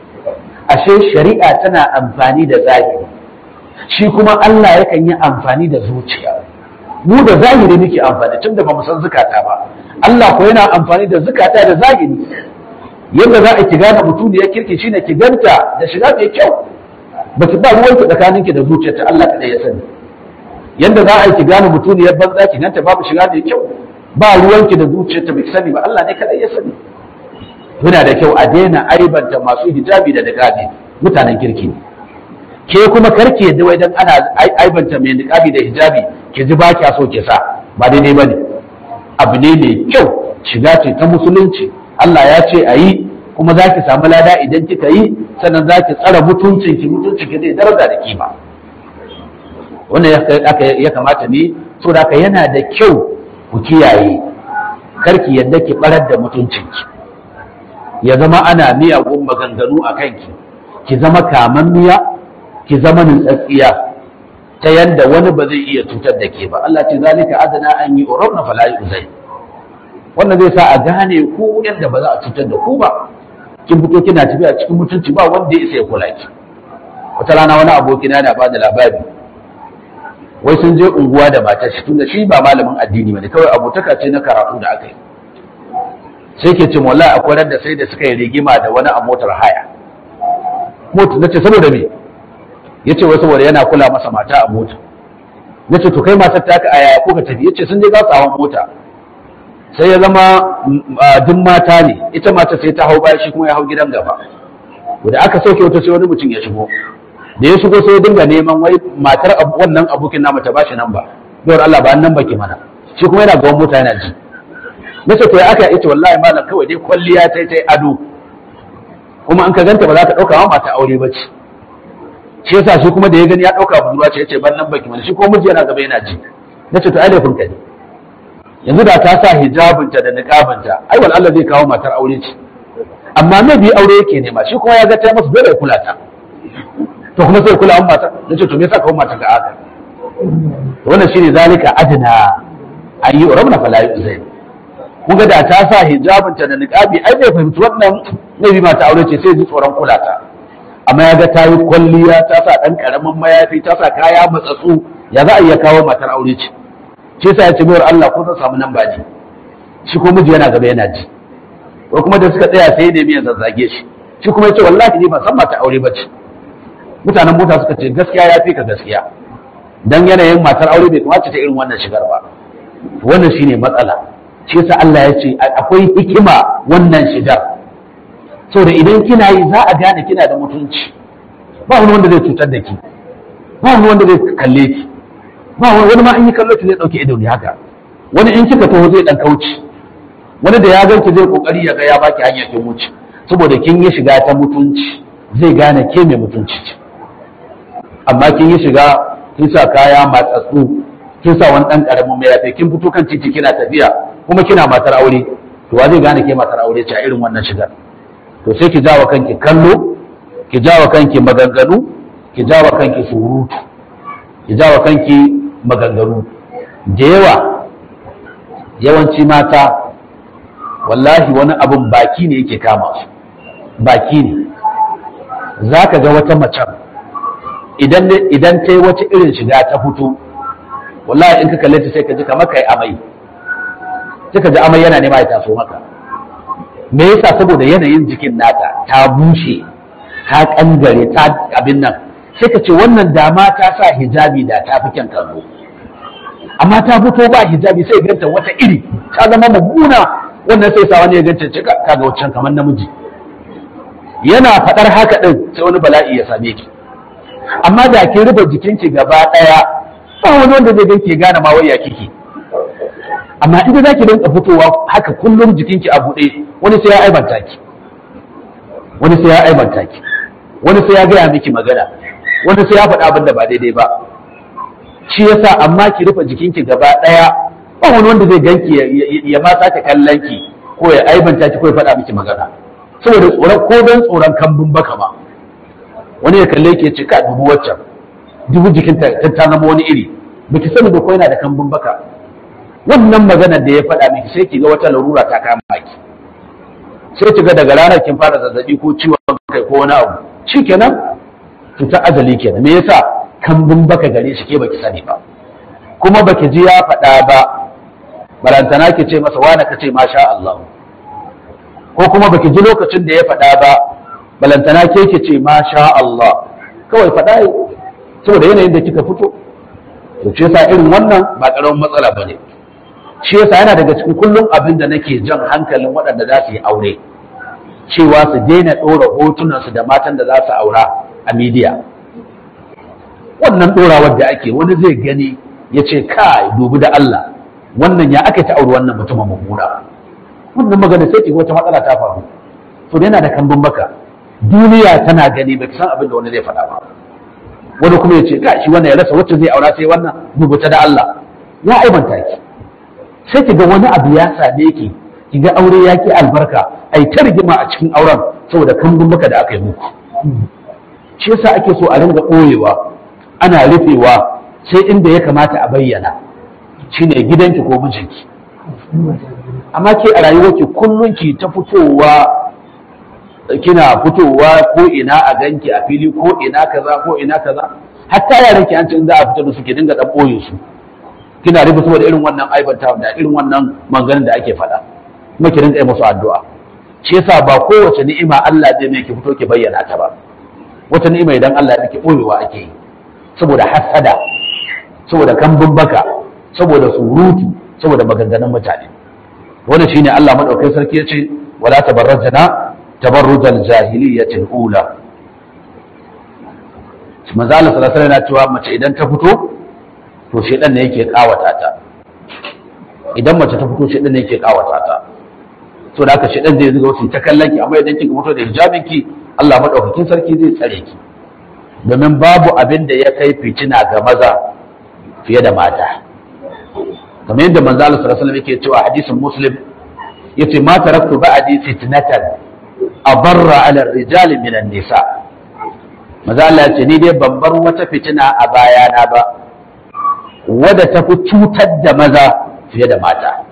ashe shari'a tana amfani da zahiri shi kuma Allah yakan yi amfani da zuciya mu da zahiri muke amfani tunda ba mu san zukata ba Allah ko yana amfani da zukata da zahiri yadda za a ki gane mutum ya kirki shine ki ganta da shiga mai kyau ba ki ba ruwan ki tsakanin ki da zuciyarta Allah kadai ya sani yadda za a ki gane mutum ya banza ki ganta babu shiga mai kyau ba ruwan ki da zuciyarta bai sani ba Allah ne kadai ya sani yana da kyau a daina aibanta masu hijabi da niqabi mutanen kirki ne ke kuma karki yadda wai dan ana aibanta mai niqabi da hijabi ke ji ba kya so ke sa ba daidai bane abu ne mai kyau shiga ce ta musulunci Allah ya ce a yi kuma za ki samu lada idan kika yi sannan za ki tsara mutuncin ki mutuncin ki zai daraja da kima wannan ya kamata ne so da yana da kyau ku kiyaye karki yadda ki barar da mutuncin ki ya zama ana miyagun maganganu a kanki ki zama kamammiya ki zama nutsatsiya ta yanda wani ba zai iya cutar da ke ba Allah ce zalika adana an yi urabna fala yuzai wannan zai sa a gane ku yanda ba za a cutar da ku ba kin fito kina tafiya cikin mutunci ba wanda ya isa ya kula ki wata rana wani aboki na ba da labari wai sun je unguwa da matar shi tunda shi ba malamin addini bane kawai abotaka ce na karatu da aka yi sai ke ce wallahi akwai ran da sai da suka yi rigima da wani a motar haya mota nace saboda me yace wai saboda yana kula masa mata a mota nace to kai matar ta ka aya ko ka tafi yace sun je za su hawan mota sai ya zama duk mata ne ita mata sai ta hau baya shi kuma ya hau gidan gaba da aka sauke wata sai wani mutum ya shigo da ya shigo sai ya dinga neman wai matar wannan abokin namu ta bashi nan ba dawar Allah ba nan baki mana shi kuma yana gaban mota yana ji nace to ya aka yace wallahi malam kawai dai kwalliya tai tai ado kuma an ka ganta ba za ka dauka ma mata aure ba ce shi yasa shi kuma da ya gani ya dauka budurwa ce yace ban nan baki mana shi ko miji yana gaba yana ji nace to ai laifin ka ne yanzu da ta sa hijabinta da niqabinta ai wal Allah zai kawo matar aure ce amma me bi aure yake nema shi kuma ya ga ta masa dole ya kula ta to kuma sai kula an mata nace to me yasa kawo mata ga aka wannan shine zalika adna an yi urabna fala zai kun ga da ta sa hijabinta da niqabi ai bai fahimci wannan nabi mata aure ce sai ji tsoron kula ta amma ya ga ta yi kwalliya ta sa ɗan ƙaramin mayafi ta sa kaya matsatsu ya za a iya kawo matar aure ce shi yasa ya ce bayar Allah ko zan samu nan ba ne shi ko miji yana gaba yana ji ko kuma da suka tsaya sai ne miyan zazzage shi shi kuma ya ce wallahi ni ban san mata aure ba ce mutanen mota suka ce gaskiya ya fi ka gaskiya dan yanayin matar aure bai kamata ta irin wannan shigar ba wannan shine matsala shi yasa Allah ya ce akwai hikima wannan shigar saboda idan kina yi za a gane kina da mutunci ba wani wanda zai cutar da ki ba wani wanda zai kalle ki ba wani wani ma an yi kallo ki zai dauke ido ne haka wani in kika taho zai dan kauce wani da ya ganki zai kokari ya ga ya baki hanya kin wuce saboda kin yi shiga ta mutunci zai gane ke mai mutunci ce amma kin yi shiga kin sa kaya matsatsu kin sa wani dan karamin mai yafe kin fito kan titi kina tafiya kuma kina matar aure to wa zai gane ke matar aure ce a irin wannan shigar to sai ki jawa kanki kallo ki jawa kanki maganganu ki jawa kanki surutu ki jawa kanki maganganu da yawa yawanci mata wallahi wani abun baki ne yake kama su baki ne za ka ga wata macen idan ta yi wata irin shiga ta fito wallahi in ka kalle ta sai ka ji kamar ka yi amai sai ka ji amai yana nema ya taso maka me yasa saboda yanayin jikin nata ta bushe ta kangare ta abin nan sai ka ce wannan dama ta sa hijabi da ta fi kyan kallo amma ta fito ba hijabi sai ganta wata iri ta zama mummuna wannan sai sa wani ya ganta cika kaga wancan kamar namiji yana faɗar haka ɗin sai wani bala'i ya same ki amma da ki rufe jikinki gaba ɗaya ba wani wanda zai ganki gane ma wai ya kike amma inda za ki rinka fitowa haka kullum jikinki a buɗe wani sai ya aibanta ki wani sai ya aibanta ki wani sai ya gaya miki magana wani sai ya faɗa abin da ba daidai ba shi yasa amma ki rufe jikinki gaba ɗaya ba wani wanda zai ganki ya ma sake kallon ki ko ya aibanta ki ko ya faɗa miki magana saboda tsoron ko don tsoron kambun baka ma wani ya kalle ki ya ce ka dubu waccan dubu jikinta ta zama wani iri baki sani ba ko yana da kambun baka wannan maganar da ya faɗa miki sai ki ga wata larura ta kama ki sai ki ga daga ranar kin fara zazzabi ko ciwon kai ko wani abu shikenan cutar ajali kenan me yasa kambun baka gare shi ke baki sani ba kuma baki ji ya faɗa ba barantana ki ce masa wani ka ce masha Allah ko kuma baki ji lokacin da ya faɗa ba balantana ke ki ce masha Allah kawai faɗa saboda yanayin da kika fito to ce yasa irin wannan ba ƙaramin matsala bane shi yasa yana daga cikin kullum abin da nake jan hankalin waɗanda za su yi aure cewa su daina ɗora hotunansu da matan da za su aura a midiya wannan ɗorawar da ake wani zai gani ya ce kai dubi da Allah wannan ya aka ta auri wannan mutumin mummuna wannan magana sai wata matsala ta faru to yana da kambun baka duniya tana gani ba san abin da wani zai faɗa ba wani kuma ya ce ga shi wannan ya rasa wacce zai aura sai wannan rubuta da Allah ya aibanta ki sai ki ga wani abu ya same ki ki ga aure ya ki albarka ai ta rigima a cikin auren saboda kambun baka da aka yi muku shi yasa ake so a ringa ɓoyewa ana rufewa sai inda ya kamata a bayyana shine gidanki ko mijinki amma ke a rayuwarki kullum ki ta fitowa kina fitowa ko ina a ganki a fili ko ina kaza ko ina kaza hatta yaran ki an ce in za a fita da su ki dinga dan boye su kina rufe saboda irin wannan aibanta da irin wannan manganin da ake faɗa kuma ki dinga yi musu addu'a shi yasa ba kowace ni'ima Allah zai mai ki fito ki bayyana ta ba wata ni'ima idan Allah ya ki boyewa ake yi saboda hasada saboda kambun baka saboda surutu saboda maganganun mutane wannan shine Allah madaukakin sarki yace wala tabarrajna tabarrujal jahiliyyatil ula manzo Allah sallallahu alaihi wasallam cewa mace idan ta fito to shedan ne yake kawata ta idan mace ta fito shedan ne yake kawata ta so da haka shedan zai zuga wasu ta kallon ki amma idan kika fito da hijabin ki Allah madaukakin sarki zai tsare ki domin babu abin da ya kai fitina ga maza fiye da mata kamar yadda manzo Allah sallallahu alaihi wasallam yake cewa hadisin muslim yace ma taraktu ba'di fitnatan abarra ala ar-rijal min an-nisa manzo Allah yace ni dai ban bar wata fitina a bayana ba wadda ta fi cutar da maza fiye da mata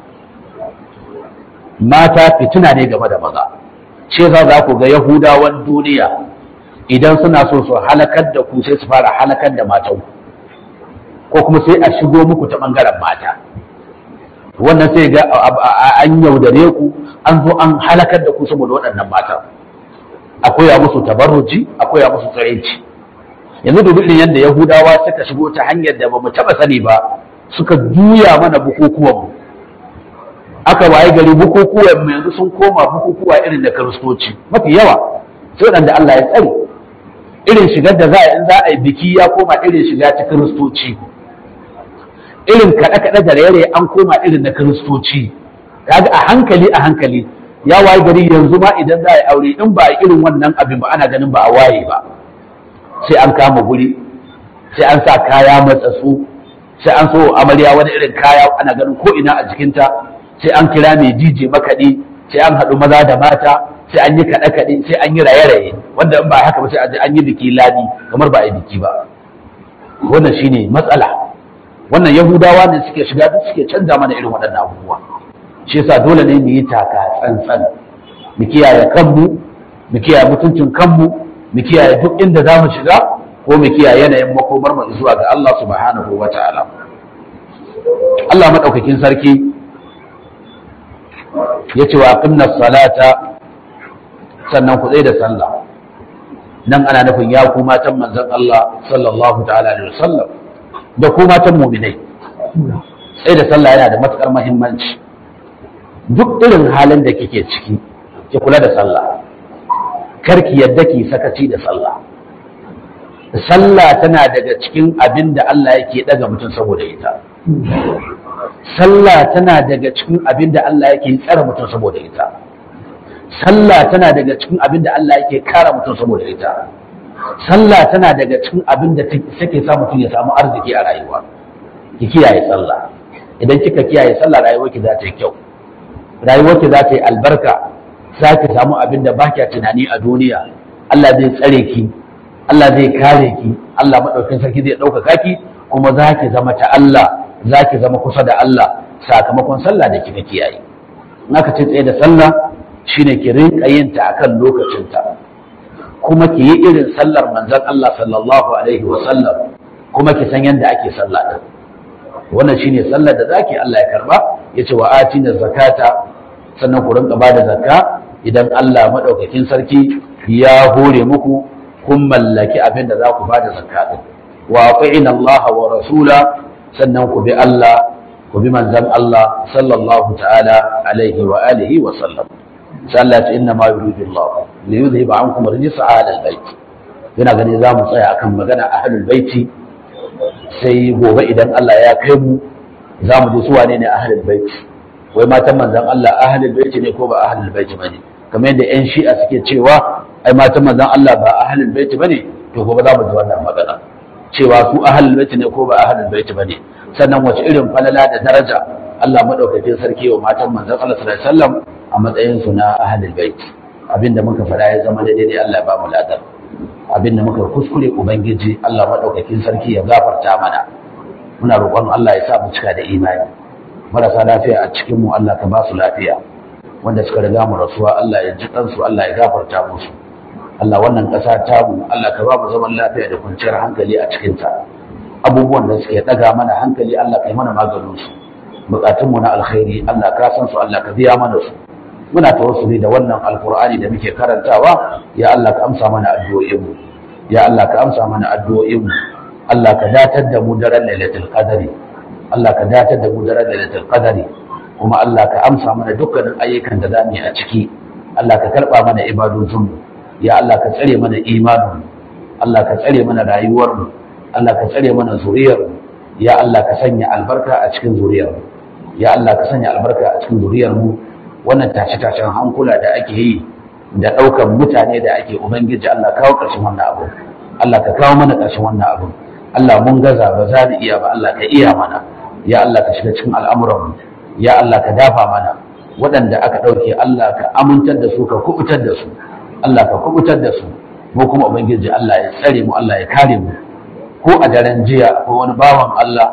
mata fitina ne game da maza ce za za ku ga yahudawan duniya idan suna so su halakar da ku sai su fara halakar da matan ko kuma sai a shigo muku ta bangaren mata wannan sai ga an yaudare ku an zo an halakar da ku saboda waɗannan matan akwai ya musu tabarruji akwai ya musu tsaraici yanzu dubi irin yadda yahudawa suka shigo ta hanyar da bamu taba sani ba suka juya mana bukukuwan mu aka waye gari bukukuwan mu yanzu sun koma bukukuwa irin da kiristoci mafi yawa sai waɗanda Allah ya tsare irin shigar da za a in za a yi biki ya koma irin shiga ta kiristoci irin kaɗe-kaɗe da raye an koma irin na kiristoci kaga a hankali a hankali ya waye gari yanzu ma idan za a yi aure in ba a irin wannan abin ba ana ganin ba a waye ba sai an kama guri sai an sa kaya matsatsu sai an so amarya wani irin kaya ana ganin ko ina a jikinta sai an kira mai dije makaɗi sai an haɗu maza da mata sai an yi kaɗe-kaɗe sai an yi raye-raye wanda in ba haka ba sai an yi biki ladi kamar ba a yi biki ba wannan shine matsala wannan yahudawa ne suke shiga duk suke canza mana irin waɗannan abubuwa shi yasa dole ne mu yi taka tsantsan mu kiyaye kanmu mu kiyaye mutuncin kanmu mu kiyaye duk inda za mu shiga ko mu kiyaye yanayin makomar mu zuwa ga Allah subhanahu wa ta'ala Allah madaukakin sarki ya ce wa aqimna salata sannan ku da sallah nan ana nufin ya ku matan manzon Allah sallallahu ta'ala alaihi wasallam da ku matan mu'minai sai da sallah yana da matukar muhimmanci duk irin halin da kike ciki ki kula da sallah karki yadda ki sakaci da sallah sallah tana daga cikin abin da Allah yake daga mutum saboda ita sallah tana daga cikin abin da Allah yake tsara mutum saboda ita sallah tana daga cikin abin da Allah yake kara mutum saboda ita sallah tana daga cikin abin da take sa mutum ya samu arziki a rayuwa ki kiyaye sallah idan kika kiyaye sallah rayuwarki za ta yi kyau rayuwarki za ta yi albarka za ki samu abin da ba kya tunani a duniya Allah zai tsare ki Allah zai kare ki Allah maɗaukin sarki zai ɗaukaka ki kuma za ki zama ta Allah za ki zama kusa da Allah sakamakon sallah da kika kiyaye in aka ce tsaye da sallah shine ki rinka yin ta akan lokacinta kuma ki yi irin sallar manzon Allah sallallahu alaihi wa sallam kuma ki san yadda ake sallah din wannan shine sallar da zaki Allah ya karba yace wa atina zakata sannan ku rinka bada zakka idan Allah madaukakin sarki ya hore muku kun mallaki abin da za ku bada zakka din wa ati'ina Allah wa rasula sannan ku bi Allah ku bi manzon Allah sallallahu ta'ala alaihi wa alihi wa sallam sai Allah ya ce inna ma yuridu Allah li yudhhiba ankum rijsa ahlal bait yana gani za mu tsaya akan magana ahlul baiti sai gobe idan Allah ya kai mu za mu ji su wane ne ahlul bait wai matan manzon Allah ahlul bait ne ko ba ahlul bait bane kamar yadda yan shi'a suke cewa ai matan manzon Allah ba ahlul bait bane to gobe za mu ji wannan magana cewa su ahlul bait ne ko ba ahlul bait bane sannan wace irin falala da daraja Allah madaukakin sarki wa matan manzon Allah sallallahu alaihi wasallam a matsayin su na ahlul bait abinda muka faɗa ya zama daidai Allah ya ba mu ladar abinda muka kuskure ubangiji Allah madaukakin sarki ya gafarta mana muna roƙon Allah ya sa mu cika da imani marasa lafiya a cikin mu Allah ka ba su lafiya wanda suka riga mu rasuwa Allah ya ji kansu Allah ya gafarta musu Allah wannan ƙasa ta mu Allah ka ba mu zaman lafiya da kwanciyar hankali a cikin ta abubuwan da suke daga mana hankali Allah ka yi mana maganin su bukatun mu na alkhairi Allah ka san su Allah ka biya mana su muna tawassuli da wannan alkur'ani da muke karantawa ya Allah ka amsa mana addu'o'inmu ya Allah ka amsa mana addu'o'inmu Allah ka datar da mu daren lailatul qadari Allah ka datar da mu daren lailatul qadari kuma Allah ka amsa mana dukkanin ayyukan da zamu yi a ciki Allah ka karba mana ibadunmu ya Allah ka tsare mana imanin Allah ka tsare mana rayuwarmu Allah ka tsare mana zuriyarmu ya Allah ka sanya albarka a cikin zuriyarmu ya Allah ka sanya albarka a cikin zuriyarmu wannan tashe-tashen hankula da ake yi da ɗaukan mutane da ake ubangiji Allah kawo ƙarshen wannan abu Allah ka kawo mana ƙarshen wannan abu Allah mun gaza ba za mu iya ba Allah ka iya mana ya Allah ka shiga cikin al'amuranmu ya Allah ka dafa mana waɗanda aka ɗauke Allah ka amintar da su ka kubutar da su Allah ka kubutar da su mu kuma ubangiji Allah ya tsare mu Allah ya kare mu ko a daren jiya ko wani bawan Allah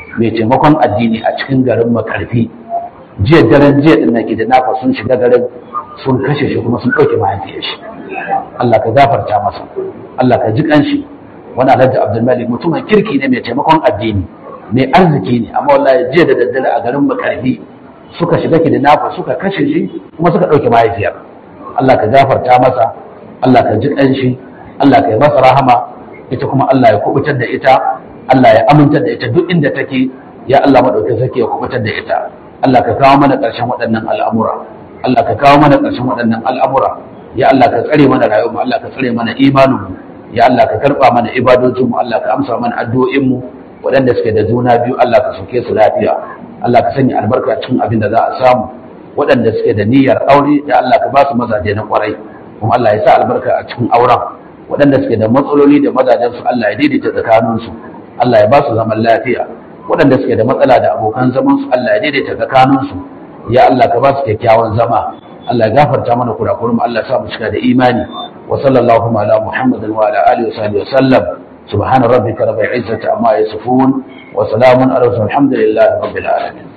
mai taimakon addini a cikin garin makarfi jiya daren jiya din nake da nafa sun shiga garin sun kashe shi kuma sun ɗauke mahaifiyar shi Allah ka gafarta masa Allah ka ji kanshi wani alhaji abdulmalik mutumin kirki ne mai taimakon addini mai arziki ne amma wallahi jiya da daddare a garin makarfi suka shiga ki da nafa suka kashe shi kuma suka ɗauke mahaifiyar Allah ka gafarta masa Allah ka ji kanshi Allah ka yi masa rahama ita kuma Allah ya kubutar da ita Allah ya amintar da ita duk inda take ya Allah madaukakin sarki ya kubutar da ita Allah ka kawo mana ƙarshen waɗannan al'amura Allah ka kawo mana ƙarshen waɗannan al'amura ya Allah ka tsare mana rayuwarmu Allah ka tsare mana imaninmu ya Allah ka karɓa mana ibadojinmu Allah ka amsa mana addu'o'inmu waɗanda suke da juna biyu Allah ka sauke su lafiya Allah ka sanya albarka cikin abin da za a samu waɗanda suke da niyyar aure ya Allah ka ba su mazaje na ƙwarai kuma Allah ya sa albarka a cikin auren waɗanda suke da matsaloli da mazajensu Allah ya daidaita tsakaninsu Allah ya ba su zaman lafiya waɗanda suke da matsala da abokan zamansu Allah ya daidaita tsakaninsu ya Allah ka ba su kyakkyawan zama Allah ya gafarta mana kurakurin mu Allah ya sa mu cika da imani wa sallallahu ala muhammadin wa ala alihi wa sahbihi wa sallam subhana rabbika rabbil izzati amma yasifun wa salamun ala alhamdulillahi rabbil alamin